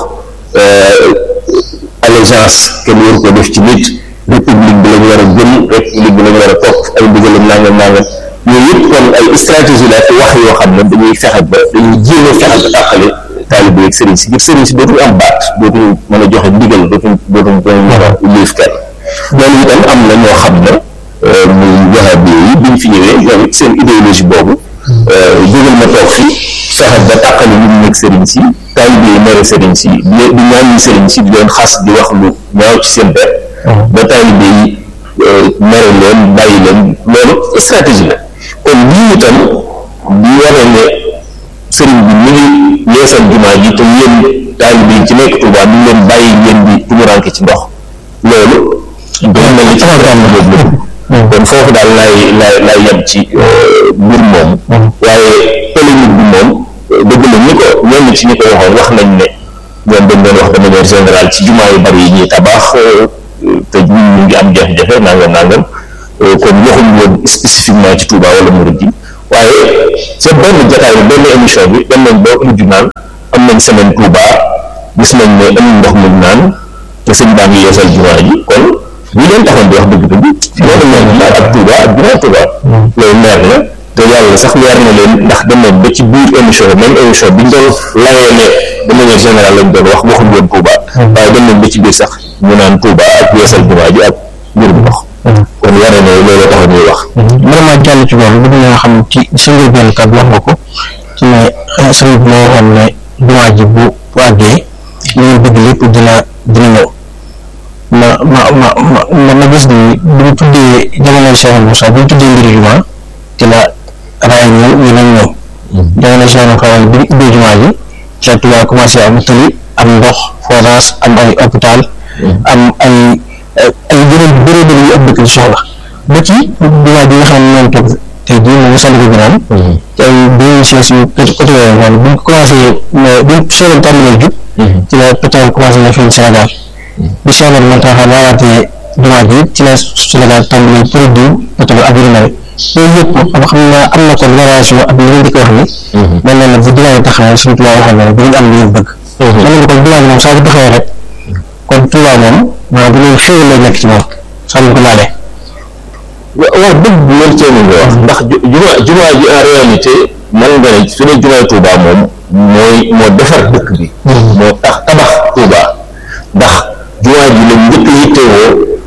allégeance kenn waru ko def ci nit république bi lañu war a gëm république bi lañu war a topp ay ndigalam nangam nangam yooyu yëpp kon ay stratégie la fi wax yoo xam ne dañuy fexe ba dañuy jéem a fexe ba tàqale taalibe yi ak sëriñ si ngir sëriñ si dootuñu am baat dootuñu mën a joxe ndigal dootuñu dootuñu dootuñu mën a liif kenn loolu itam am na ñoo xam ne muy wahabi yi biñ fi ñëwee ñoom it seen idéologie boobu jógal ma toog fi fexe ba tàqale nit ñi ak sëriñ si taalibe yi mere sëriñ si di di ñaan sëriñ si di leen xas di wax lu ñaaw ci seen der ba taalibe yi mere leen bàyyi leen loolu stratégie la kon lii itam di wane ne sëriñ bi mu ngi yeesal jumaa ji te yéen taalibe yi ci nekk Tuubaa ñu leen bàyyi ngeen di tumuranke ci ndox loolu doo mel ni ci programme boobu la kon foofu daal laay laay laay yem ci mbir moom waaye polémique bi moom dëgg la ñi ko ñenn ci ñi ko waxoon wax nañ ne ñoom dañ doon wax de manière générale ci jumaa yu bari yi ñuy tabax te ñun ñu ngi am jafe-jafe nangam nangam kon waxuñ woon spécifiquement ci Touba wala Murid yi waaye ca benn jotaay bi benn émission bi dem nañ ba mujj naan am nañ semaine Touba gis nañ ne amul ndox muñ naan te sëñ baa ngi yeesal jumaa ji kon ñu leen taxoon di wax dëgg-dëgg loolu leer na ak Touba ak jumaa Touba loolu leer na te yàlla sax leer na leen ndax dem nañ ba ci biir émission bi même émission bi ñu doon layee ne de manière générale lañ doon wax waxuñ woon Touba waaye dem nañ ba ci biir sax ñu naan Touba ak yeesal jumaa ji ak mbirum ndox kon waree ne loolu tax ñuy wax vraiment jàll ci loolu bëgg naa xam ci sa njëlbéen kàddu wax nga ko ci ne sëriñ bi moo waxoon ne jumaa ji bu bu àggee li ngeen bëgg lépp dina dina ñëw ma ma ma ma ma gis ni bu ñu tuddee jamono Cheikh Moussa bu ñu tuddee mbiri jumaa ci la raay ñëw ñu nañ ñëw jamono Cheikh Moussa bi ñu ubbee jumaa ji ci la Tuubaa commencé am tëli am ndox forage am ay hôpital am ay ay yeneen bëree bëri yu ab dëkk di soxla ba ci jumaa ji nga xam ne ñoom toog tey jii moom sànni ko gënaan ci ay bénéficiaires yu côté yooyu noonu bu ñu commencé bu ñu soobee tàmbalee jub ci la pétrole commencé na feeñ Sénégal bi Sénégal moo tax laawaatee jumaa ji ci la Sénégal tàmbalee produit pétrole ak yu mel loolu yëpp xam xam naa am na kon relation ak li ngeen di ko wax ni mel na ne bu jumaa ji taxawee suñu tubaab waxoon na ne bu ngeen am li ngeen bëgg mel na ne kon jumaa ji moom saa bu taxawee rek kon Tuubaa moom maanaam bu leen xéwal lay nekk ci moom saa bu ko laalee waaw dëgg bu loolu cee nga wax ndax jumaa jumaa ji en réalité man nga ne su dee jumaay Touba moom mooy moo defar dëkk bi moo tax tabax Touba ndax jumaa ji la njëkk yittewoo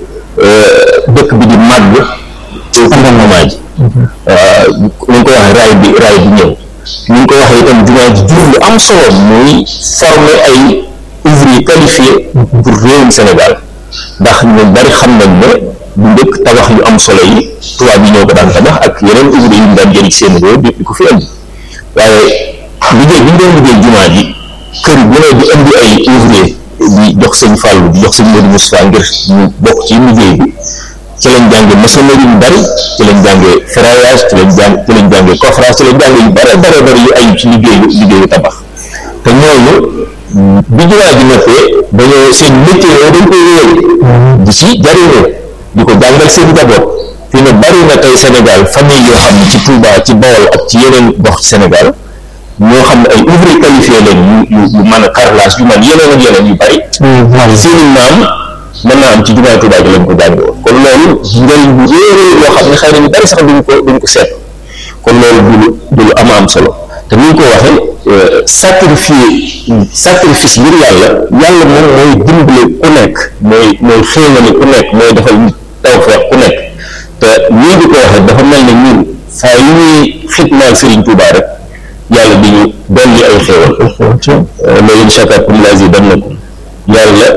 dëkk bi di màgg ci fondement ji ni ñu ko waxee raay bi raay bi ñëw ni ñu ko waxee itam jumaa ji jur lu am solo muy former ay ouvriers qualifiés pour réewum Sénégal ndax ñu bari xam nañ ne bu njëkk tabax yu am solo yi tubaab yi ñoo ko daan tabax ak yeneen ouvrier yu ñu daan jëriñ seen réew di ko fi indi waaye liggéey bi ñu doon liggéey jumaa ji kër bu ne di indi ay ouvrier di jox sëñ Fallou di jox sëñ Modou Moustapha ngir ñu bokk ci liggéey bi ci lañ jàngee maçonnerie yu bari ci lañ jàngee ferraillage ci lañ jàng ci lañ jàngee coffrage ci lañ jàngee yu bare bare bari yu ayu ci liggéeyu liggéeyu tabax te ñooñu bi jumaa ji noppee dañoo seen métier yooyu dañ koy wéyal di ci jariñoo di ko jàngal seen njaboot fi ne bari na tey Sénégal famille yoo xam ne ci Touba ci Bawol ak ci yeneen gox ci Sénégal ñoo xam ne ay ouvrier qualifié lañ yu yu mën a carrelage yu man yeneen ak yeneen yu bari seeni maam mën naa am ci jumaay Touba ji lañ ko jànge woon kon loolu njëriñ bu réeréer loo xam ne xëy na ñu bari sax duñ ko duñ ko seet kon loolu du lu du lu am am solo te ni ñu ko waxee sacrifier sacrifice ngir yàlla yàlla moom mooy dimbale ku nekk mooy mooy xéewale ku nekk mooy defal nit tawfeex ku nekk te nii di ko waxee dafa mel ne ñun saa yu ñuy xitmaal Serigne Touba rek yàlla di ñu dolli ay xéewal la in shakartum la azidannakum yàlla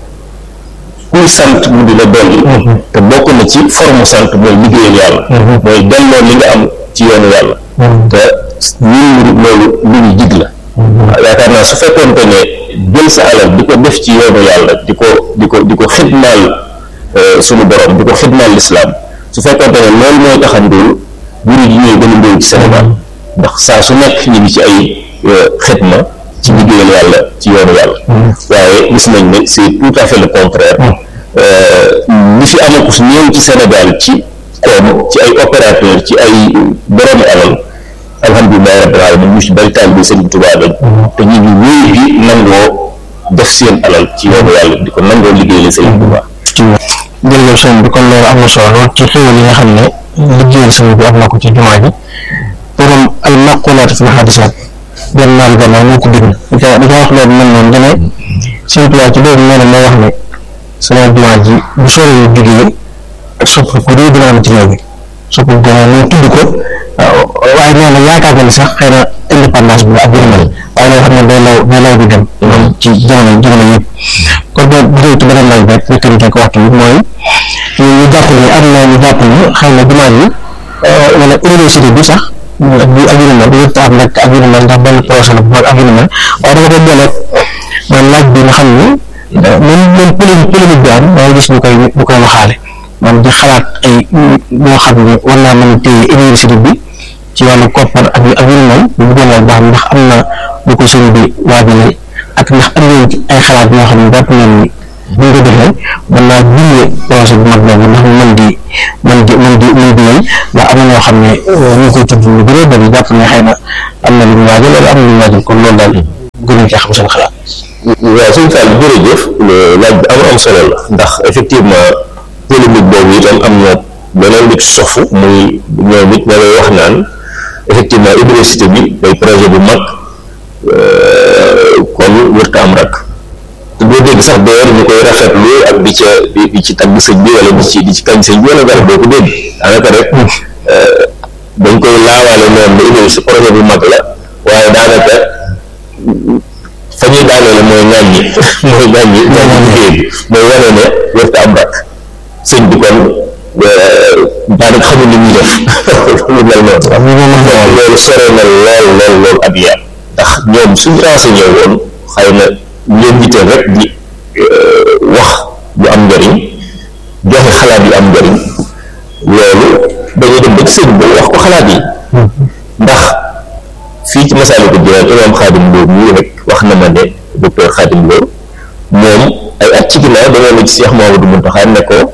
kuy sant mu di la dolli te bokk na ci forme sant mooy liggéeyal yàlla mooy delloo li nga am ci yoonu yàlla te ñun loolu lu ñu jig la yaakaar naa su fekkoonte ne jël sa alal di ko def ci yoonu yàlla di ko di ko di ko xidmaal suñu borom di ko xidmaal lislaam su fekkoonte ne loolu mooy tax a ndóol buri yi ñooy gën a ndóol ci Sénégal ndax saa su nekk ñu ngi ci ay xidma ci liggéeyal yàlla ci yoonu yàlla waaye gis nañ ne c'est tout à fait le contraire li fi amakus ñëw ci Sénégal ci koom ci ay opérateur ci ay boroomi alal alhamdulilah rabbil alamin ñu ci bari taal bi Sëriñ Tuubaa lañ te ñu ngi wéy di nangoo def seen alal ci yoonu yàlla di ko nangoo liggéey la Sëriñ Tuubaa jërëjëf sëñ bi kon loolu am na solo lool ci xéwal yi nga xam ne liggéeyal sëñ bi am na ko ci jumaa ji borom al maqulaat fi xadisaat benn naan gannaaw moo ko bind di ko di ko wax loolu mel noonu dane sëñ Tuubaa ci loolu nee na moo wax ne sama jumaa ji bu sore yu jógee ak sopp ko réew dina am ci réew bi sopp ko ñu tudd ko waaye nee na yaakaar na ni sax xëy na indépendance bi ak yërmal waaye loo xam ne day law day law di dem loolu ci jamono jamono yëpp kon boo bu dee beneen laaj rek fekkante ko waxtu bi mooy ñu jàpp ni am na ñu jàpp ni xëy na jumaa ji wala université bi sax bi ak yu mel yëpp am rek ak yu mel ndax benn projet la bu mag ak yu mel waaye dafa ko boole man laaj bi nga xam ni même même polémique polémique bi am dangay gis ñu koy ñu koy waxaale man di xalaat ay ñoo xam ne war naa mën a téye université bi ci wàllu koppar ak ak yu mel bu bëggoon a baax ndax am na bu ko sëñ bi waajale ak ndax am ngeen ci ay xalaat yoo xam ne jàpp ngeen ni bu ñu ko defee mën naa gunge projet bu mag boobu ndax mu mën di mën di mën di mën di yem ndax am na ñoo xam ne ñu ngi koy tudd lu bëree bëri jàpp ne xëy na am na lu ñu waajal wala am na lu ñu waajal kon loolu daal gënuñ cee xam seen xalaat. waaw suñu Fall jërëjëf laaj bi am am solo la ndax effectivement polémique boobu itam am na beneen nit sofu muy ñoom it ña lay wax naan effectivement université bi day projet bu mag kon wërta am rak te boo dégg sax d'ailleurs ñu koy rafetlu ak di ca di ci tagg sëñ bi wala di ci di ci kañ sëñ bi wala dara doo ko dégg daanaka rek dañ koy laawaale noonu ne université projet bu mag la waaye daanaka fa ñuy daaneele mooy ŋàññi mooy ŋàññi ŋàññi liggéey bi mooy wane ne wërta am rak sëñ bi kon daanaka xamul li ñuy def lu mel noonu loolu sore na lool lool lool ab yar ndax ñoom suñ renseigné woon xëy na leen yitteel rek di wax bu am njëriñ joxe xalaat yu am njëriñ loolu dañuy dem ba ci sëñ bi wax ko xalaat yi ndax fii ci Masaalikul Jinaan imaam Xaadim Lo mii rek wax na ma ne docteur Xaadim Lo moom ay at ci ginnaaw dañoo ne ci Cheikh Mouhamadou Mountakha ne ko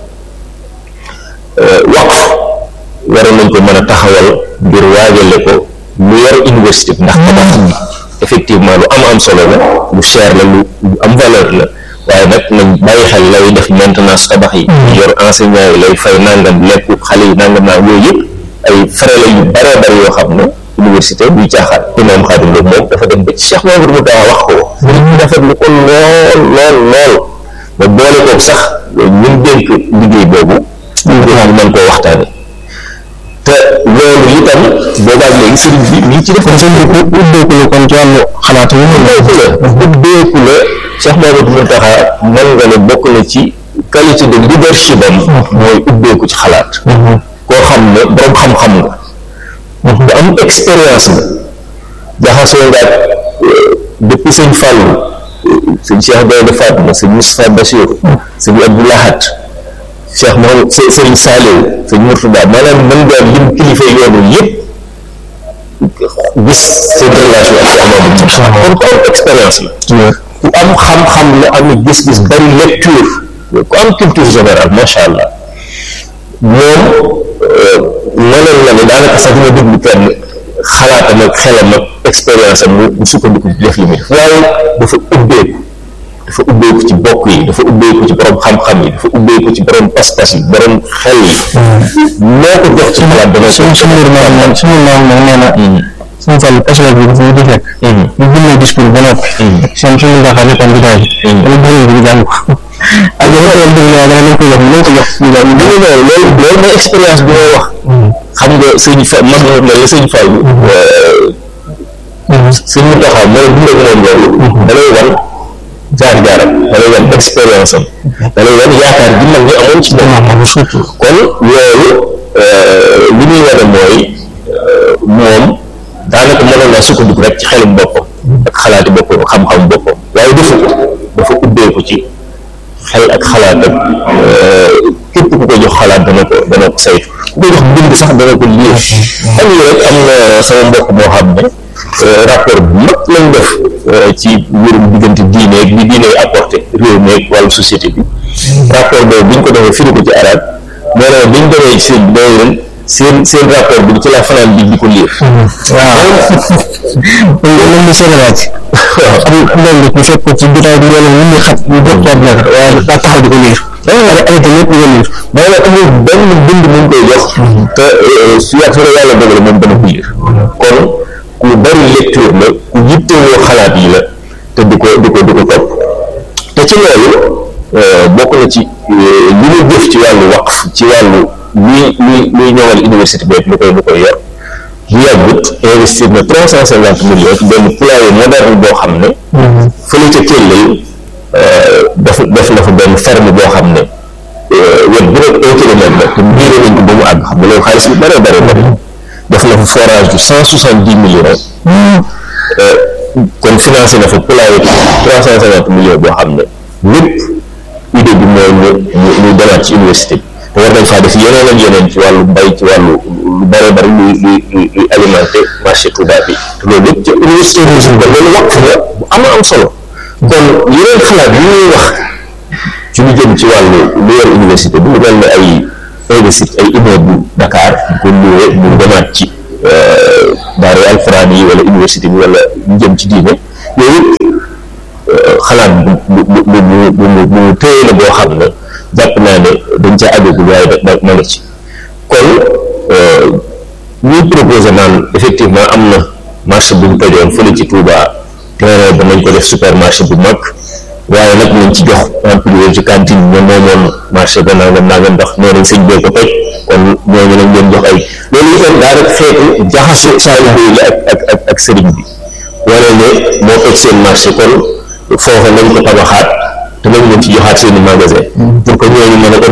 waqf waroon nañ ko mën a taxawal ngir waajale ko lu yor université bi ndax tabax bi effectivement lu am am solo la lu cher la lu lu am valeur la waaye nag nañ bàyyi xel lay def maintenance tabax yi yor enseignant yi lay fay nangam lekk xale yi nangam naa yooyu yëpp ay frais la yu bare bare yoo xam ne université buy caaxaan imaam Xaadim Lo moom dafa dem ba ci Cheikh Mamadou Moutakha wax ko ñu rafetlu ko lool lool lool ba boole koog sax ñun dénk liggéey boobu ñu mën koo waxtaane te loolu itam boobaag léegi sëriñ bi mi ngi ci def kon sëñ bi ku ubbeeku la kon ci wàllu xalaat yi ubbeeku la ubbeeku la Cheikh Mamadou Mountakha mën nga ne bokk na ci qualité de leadership am mooy ubbeeku ci xalaat koo xam ne borom xam-xam nga bu am expérience nga jaxasoo nga depuis sëñ Fallou sëñ Cheikh Gaynde Fatma sëñ Moustapha Bassirou sëñ Abdou Lahad Cheikh Mohamed sëñ Saliou sëñ Mourtada maanaam mën nga lim kilifa yoonu yëpp gis seen relation ak Cheikh Mamadou kon ku am expérience la ku am xam-xam la am gis-gis bari lecture ku am culture générale macha allah moom mënoon na ne daanaka sax dina déglu kenn xalaatam ak xelam ak expérience am mu sukkandiku ci def li muy def waaye dafa ubbeeku dafa ubbeeku ci bokk yi dafa ubbeeku ci borom xam-xam yi dafa ubbeeku ci borom pas-pas yi borom xel yi moo ko jox ci xalaat dana suñ suñu maam moom suñu maam moom nee na suñu fàll passion bi dafa di fekk ñu bindee discours ba noppi seen suñu ndax nekkoon bi daal dama bëgg bi jàng ko ak dafa tool dëgg la dana ko jox nañ ko jox ñu loolu loolu loolu mooy expérience bi may wax xam nga sëñ fa mag na mel sëñ Fall sëñ Mountakha mooy dund ak moom loolu da lay wan jaar jaaram da lay wan expérience am da lay wan yaakaar gi mag ñi amoon ci moom surtout kon loolu li muy wane mooy moom daanaka mënoon naa sukkandiku rek ci xelum boppam ak xalaati boppam xam-xam boppam waaye defu ko dafa ubbeeku ci xel ak xalaat ak képp ku ko jox xalaat dana ko dana ko saytu ku ko jox bind sax dana ko lire xam nga rek am na sama mbokk moo xam ne rapport bu mag lañ def ci mbirum diggante diine ak bi diine apporté réew mi ak wàllu société bi rapport boobu bi ñu ko defee firi ko ci arab moo ne bi ñu demee ci seen day leen seen seen rapport bi ci la fanaan bi di ko lire waaw loolu la seen laaj am loolu bu fekk ci jotaay bi loolu ñu ngi xat ñu jot toog nekk waaye daa taxaw di ko lire ay ay te ñëpp di ko lire maanaam amul benn bind mu ngi koy jox te su yàgg su la yàlla dogal moom dana ko lire kon ku bari lecture la ku yittewoo xalaat yi la te di ko di ko di ko topp te ci loolu bokk na ci li ñu jëf ci wàllu waqf ci wàllu luy luy luy ñëwal université bi lu koy lu koy yor bu yàggut investir na trois cent cinquante millions ci benn poulailler moderne boo xam ne fële ca Thiel def def na fa benn ferme boo xam ne wet bu nekk un kilomètre la te miiré nañ ko ba mu àgg xam nga loolu xaalis bi bare bare bare def na fa forage du cent soixante dix millions kon financé na fa poulailler trois cent cinquante millions boo xam ne lépp idée bi mooy ñu ñu ñu demaat ci université bi te war nañ faa def yeneen ak yeneen ci wàllu mbay ci wàllu lu bare bari luy luy luy luy alimenté marché Touba bi te loolu lépp ci université bi kon loolu waqf la bu am am solo yeneen xalaat yi ñuy wax ci lu jëm ci wàllu lu yor université bi lu mel ne ay investir ay immeuble Dakar di ko loué mu demaat ci daara alxuraan yi wala université bi wala lu jëm ci diine yooyu xalaat bu bu bu bu bu bu téye la boo xam ne jàpp naa ne dañ ca àggagul waaye da ma nga ci kon ñuy proposé naan effectivement am na marché bu ñu tojoon fële ci Touba terrain ba nañ ko def supermarché bu mag waaye nag nañ ci jox employé ci cantine ñoom moomoon marché ba nangam nangam ndax nee nañ sëñ bee ko toj kon ñooñu lañ leen jox ay loolu itam daa rek xeetu jaxase taalibe yi ak ak ak ak sëriñ bi wala ne moo toj seen marché kon foofa nañ ko tabaxaat te nañ leen ci joxaat seen i magasin pour que ñooñu mën a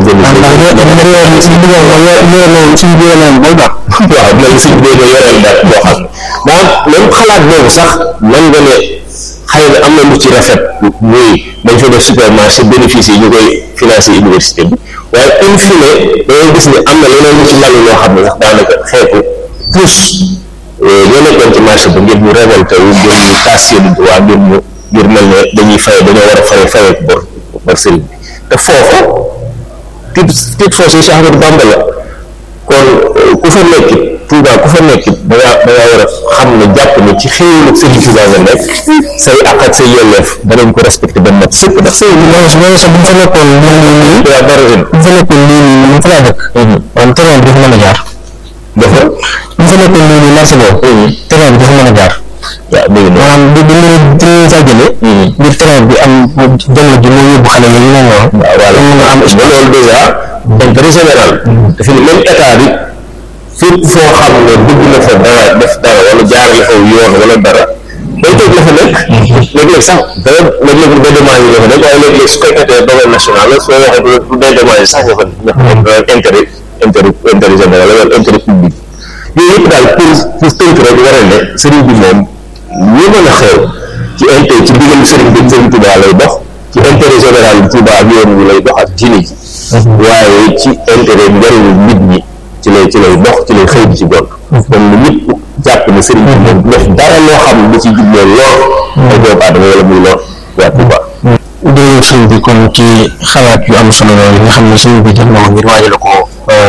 organiser waaw man suñ bee ma yoreel daal boo xam ne maanaam même xalaat boobu sax man nga ne xëy na am na lu ci rafet muy dañ fa def supermarché bénéfice yi ñu koy financé université bi waaye in fine dangay gis ne am na leneen lu ci lalu loo xam ne sax daanaka xeetu plus ñoo nekkoon ci marché ba ngir ñu révolté wu ngir ñu taas seen droit ngir ñu ngir mel ne dañuy fay dañoo war a fay fayee bor bor sëriñ bi te foofa titre titre foncier Cheikh Ahmadou Bamba la kon ku fa nekk Touba ku fa nekk da ngaa da ngaa war a xam ne jàpp ne ci xéewalu Sëriñ Touba nga nekk say àq ak say yelleef danañ ko respecté ba mat sëpp ndax sëy bi mooy mooy sax bu ñu fa nekkoon nii nii nii yaa dara ren bu fa nekkoon nii nii nii fa laa dëkk kon terrain bi dafa mën a jaar dafa bu fa nekkoon nii nii marché boobu terrain bi dafa mën a jaar waaw dégg nga maanaam bi bi ñu bi ñu fa jëlee ngir terrain bi am jamono ji moo yóbbu xale yi ñu ne noonu waaw voilà mën a am loolu dèjà intérêt général dafa ne même état bi fépp foo xam ne bëgg na fa dara def dara wala jaarale fa yoon wala dara day toog la fa nekk léeg-léeg sax dara léeg-léeg du dédommage yi la fa nekk waaye léeg-léeg su fekkee domaine national la soo waxee du dédommage sax nga fa nekk intérêt intérêt intérêt général wala intérêt public yooyu yëpp daal pour pour tënk rek war a ne sëriñ bi moom ñu mën a xew ci intérêt ci diggante sëriñ bi sëriñ Touba lay dox ci intérêt général bi Touba ak yoon wi lay dox ak diine ji waaye ci intérêt njëriñu nit ñi ci lay ci lay dox ci lay xëy di ci gont kon lu ñëpp jàpp ne sëriñ bi moom def dara loo xam ne da ci jubloo lool ay doomu aadama wala muy lool waa Touba jërëjëf sëñ bi kon ci xalaat yu am solo loolu nga xam ne sëñ bi jël na ko ngir waajal ko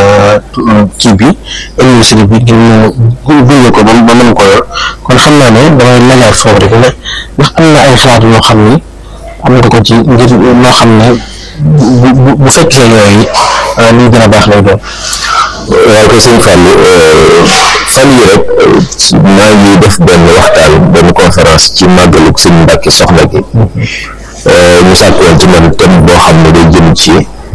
kii bi université bi ngir mu gunge ko ba ba mën ko yor kon xam naa ne damay lajaat foofu rek ne ndax am na ay xalaat yoo xam ni am nga ko ci ngir loo xam ne bu bu bu fekkee yooyu liy gën a baax lay doon. waaw ko sëñ Fallou fan yi rek maa ngi def benn waxtaan benn conférence ci màggalug sëñ Mbàkke soxna gi ñu sàkkoon ci man thème boo xam ne day jëm ci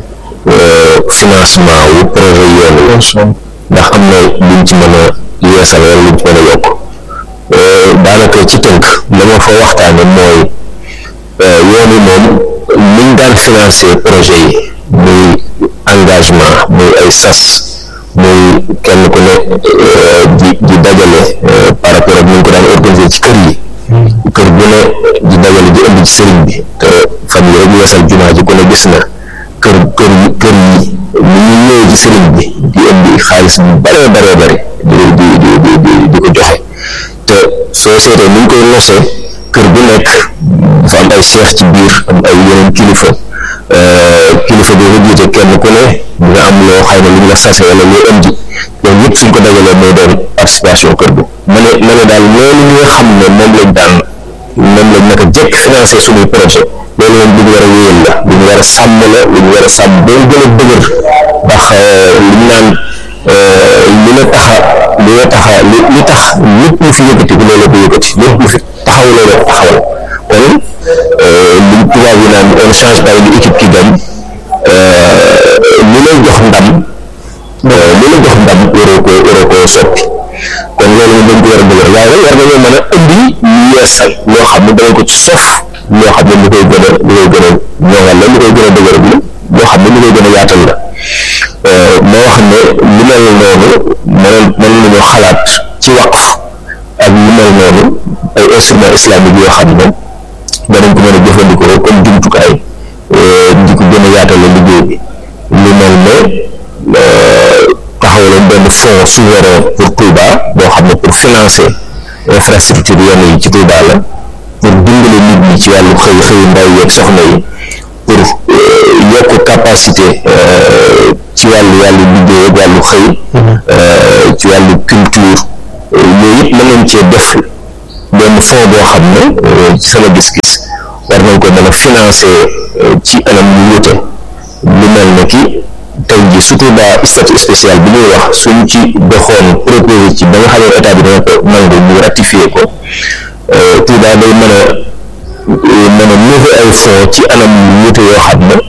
financement wu projet yoon wi ndax am na luñ ci mën a yeesal wala luñ ci mën a yokk daanaka ci tënk la ma fa waxtaane mooy yoon wi moom liñ daan financer projet yi muy engagement muy ay sas muy kenn ku ne di di dajale par rapport ak ni ñu ko daan organiser ci kër yi kër bu ne di dajale di indi ci sëriñ bi te fan yi rek yeesal jumaa ji ku ne gis na kër kër yi kër yi ni ñu ñëwee ci sëriñ bi di indi xaalis bu bare bare bare di di di di di di ko joxe te soo seetee ni ñu koy nosee kër bu nekk dafa am ay seex ci biir am ay yeneen kilifa kilifa boo ko jiite kenn ku ne nga am loo xëy na lu ñu la sase wala loo indi loolu ñëpp suñ ko dajalee mooy doon participation kër gi ma ne ma ne daal loolu ñi nga xam ne moom lañ daan moom lañ naka jekk financé suñuy projet loolu moom lu ñu war a wéyal la lu ñu war a sàmm la lu ñu war a sàmm ba mu gën a dëgër ndax li ñu naan li la taxa li la taxa li li tax lépp lu fi yëkkati bi loolu ko yëkkati lépp lu fi taxaw loolu ko taxawal kon li tubaab yi naan on change pas une équipe qui gagne li lay jox ndam li lay jox ndam waroo ko waroo ko soppi kon loolu moom dañ ko war a dëgër waaye war nañoo mën a indi yeesal loo xam ne danañ ko ci sof loo xam ne lu koy gën a lu koy gën a ñoŋal la lu koy gën a dëgër bi loo xam ne lu koy gën a yaatal la ma wax ne lu mel noonu mën mën nañoo xalaat ci waqf ak lu mel noonu ay instrument islamique yoo xam ne danañ ko mën a jëfandikoo comme jumtukaay di ko gën a yaatale liggéey bi lu mel ne taxawaloon benn fonds souverain pour Touba boo xam ne pour financer infrastructure yenn yi ci Touba la pour dimbale nit ñi ñi ci wàllu xëy xëyu ndaw yeeg soxna yi pour yokk capacité ci wàllu wàllu liggéey ak wàllu xëy ci wàllu culture yooyu yëpp mën nañ cee def benn fond boo xam ne ci sama gis-gis war nañ ko mën a financer ci anam yu wute lu mel ne ki tey ji surtout daa statut spécial bi ñuy wax suñ ci doxoon proposé ci ba nga xam ne état bi dana ko nangu ñu ratifié ko Touba day mën a mën a lever ay fonds ci anam yu wute yoo xam ne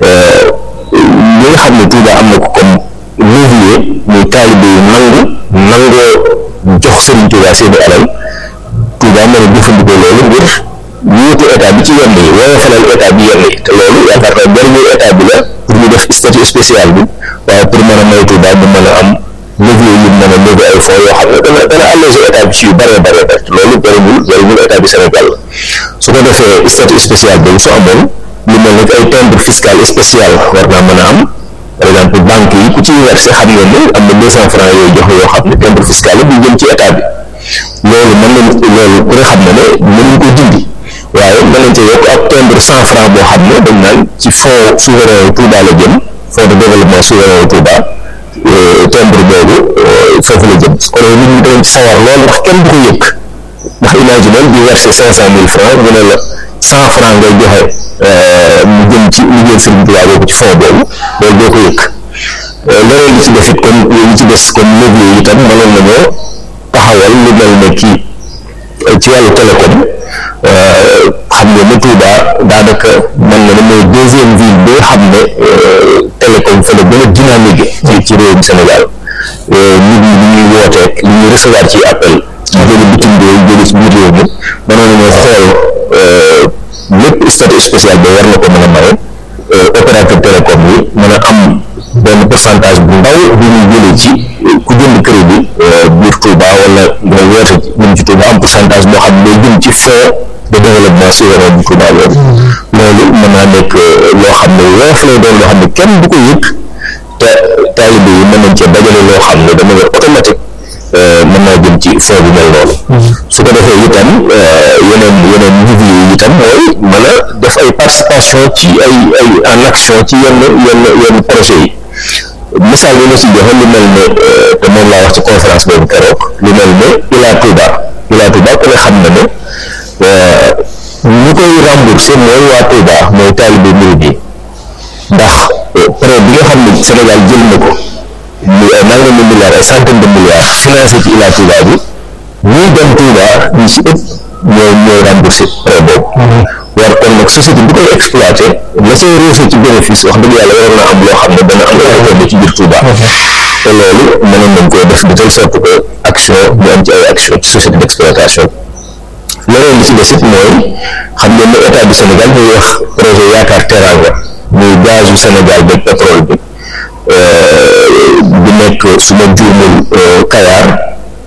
li nga xam ne Touba am na ko comme levier muy taalibe yu nangu nangoo jox Serigne Touba seeni alal Touba mën a jëfandikoo loolu ngir wuutu état bi ci yenn yi woyofalal état bi yenn yi te loolu yaakaar naa njëriñu état bi la pour ñu def statut spécial bi waaye pour mën a may Touba mu mën a am levier yu mën a lever ay fonds yoo xam ne dana dana alléger état bi ci yu bëree bëree bëri te loolu jëriñul jëriñul état bi Sénégal la su ko defee statut spécial boobu su amoon lu mel ne ay timbre fiscal spécial war naa mën a am par exemple banque yi ku ci versé xam ngeen ne am na deux cent francs yooyu joxe yoo xam ne timbre fiscal la bu jëm ci état bi loolu mën nañ loolu ku ne xam ne ne mënuñ ko dindi waaye mën nañ cee yokk ak timbre cent francs boo xam ne dañ naan ci fonds souverain Touba la jëm fonds de développement souverain Touba timbre boobu foofu la jëm su ko defee nit ñi dañ ci sawar loolu ndax kenn du ko yëg ndax imagine di verser cinq cent mille francs ñu ne la cent francs ngay joxe mu jëm ci liggéey Serigne Touba boobu ci fond boobu loolu doo ko yëg leneen li ci def it comme li ci des comme levier yi itam mënoon nañoo taxawal lu mel ne kii ci wàllu télécom xam nga ne Touba daanaka mën na ne mooy deuxième ville bi nga xam ne télécom fa la gën a dynamique ci ci réewum Sénégal nit ñi li ñuy wooteek li ñuy recevoir ci appel jóge bitim réew jóge ci biir réew mi mënoon nañoo xool lépp statut spécial ba war na ko mën a maye opérateur télécom yi mën a am benn pourcentage bu ndaw bu ñuy jëlee ci ku jënd crédit biir Touba wala nga woote ñun ci Touba am pourcentage boo xam ne jëm ci fonds de développement souverain bu Touba loolu loolu mën naa nekk loo xam ne woof lay doon loo xam ne kenn du ko yëg te taalibe yi mën nañ cee dajale loo xam ne dama yor automatique mën naa jëm ci fond bu mel noonu su ko defee itam yeneen yeneen niveau yi itam mooy mën a def ay participation ci ay ay en action ci yenn yenn yenn projet yi misaal bi ma si joxe lu mel ne te moom laa wax ci conférence boobu keroog lu mel ne Ila Touba Ila Touba ku ne xam na ne ñi koy remboursé mooy waa Touba mooy taalibe murid yi ndax prêt bi nga xam ne Sénégal jël na ko muy ay nangami milliards ay centaine de milliards financé ci Ila Touba bi ñuy dem Touba ñu si ëpp ñooy ñooy remboursé prêt boobu war kon nag société bi koy exploité la say réussir ci bénéfice wax dëgg yàlla waroon na am loo xam ne dana am ay ci biir Touba te loolu mënoon nañ koo def de telle sorte que action ñu am ci ay action ci société d' exploitation leneen li ci des it mooy xam ngeen ne état du Sénégal muy wax projet yaakaar teranga muy gazu Sénégal beeg pétrole bi bi nekk su ma juumul Kayar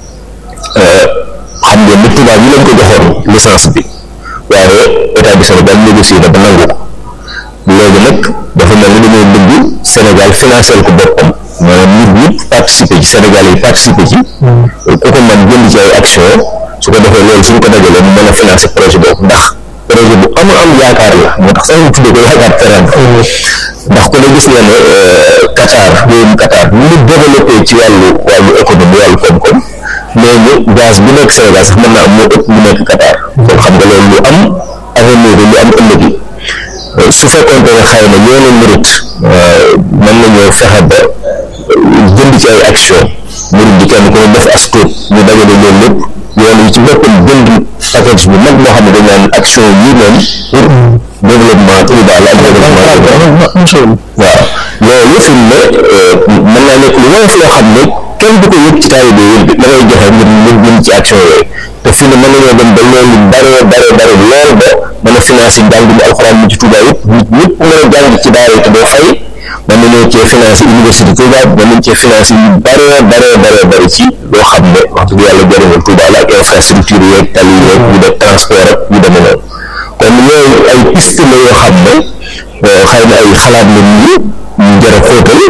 xam ngeen ne Touba bi lañ ko joxoon licence bi waaye état du Sénégal négocié na ba nangu ko léegi nag dafa mel ni dañoo bëgg Sénégal financé ko boppam maanaam nit ñëpp participer ci Sénégal yi participer ci ku ko mën jënd ci ay action su ko defee loolu suñ ko dajalee mu mën a financé projet boobu ndax projet bu am am yaakaar la moo tax sax ñu tuddee ko yaakaar teranga ndax ku ne gis nga ne Qatar réewum Qatar ni mu développé ci wàllu wàllu économie wàllu koom-koom mais ñu gaz bi nekk Sénégal sax mën naa am moo ëpp bu nekk Qatar kon xam nga loolu lu am avenir lu am ëllëg yi su fekkoon ne xëy na yoonu murit mën nañoo fexe ba jënd ci ay action murit bi kenn ku ne def as tuut ñu dajale loolu lépp yoon yi ci boppam jënd package bu mag moo xam ne dañ naan action yi moom pour développement Touba la ak développement waaw loolu fi mu ne mën naa nekk lu woyof loo xam ne kenn du ko yëg ci taalibe yi da ngay joxe ngir ngir jëm ci action yooyu te fi ne mën nañoo dem ba loolu bare bare bare lool ba mën a financé njàng mi alxuraan mi ci Touba yëpp nit ñëpp mën a jàng ci daara yi te doo fay mën nañoo cee financé université Touba mën nañ cee financé yu bare bare bare bare ci loo xam ne wax dëgg yàlla jëriñul Touba la ak infrastructure yeeg tali yeeg yu def transport ak yu demee noonu kon yooyu ay piste la yoo xam ne xëy na ay xalaat la nii ñu jar a xóotal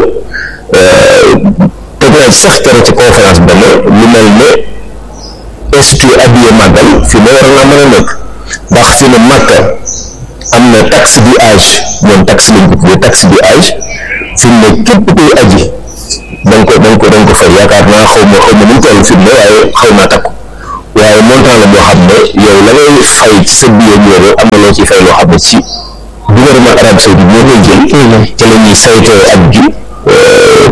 teg naa ci sax tere ci conférence ba ne lu mel ne institut addiye màggal fii ne war naa mën a nekk ndax fi ne Makka am na taxe du âge ñoom taxe lañ ko tuddee taxe du âge fi mu ne képp kuy aji da nga ko da nga ko da nga ko fay yaakaar naa xaw ma xaw ma nu mu toll fi mu ne waaye xaw naa takku waaye montant la boo xam ne yow la ngay fay ci sa billet boobu am na loo ciy fay loo xam ne ci gouvernement Arabie Saoudite moo koy jël ci la ñuy saytoo aj gi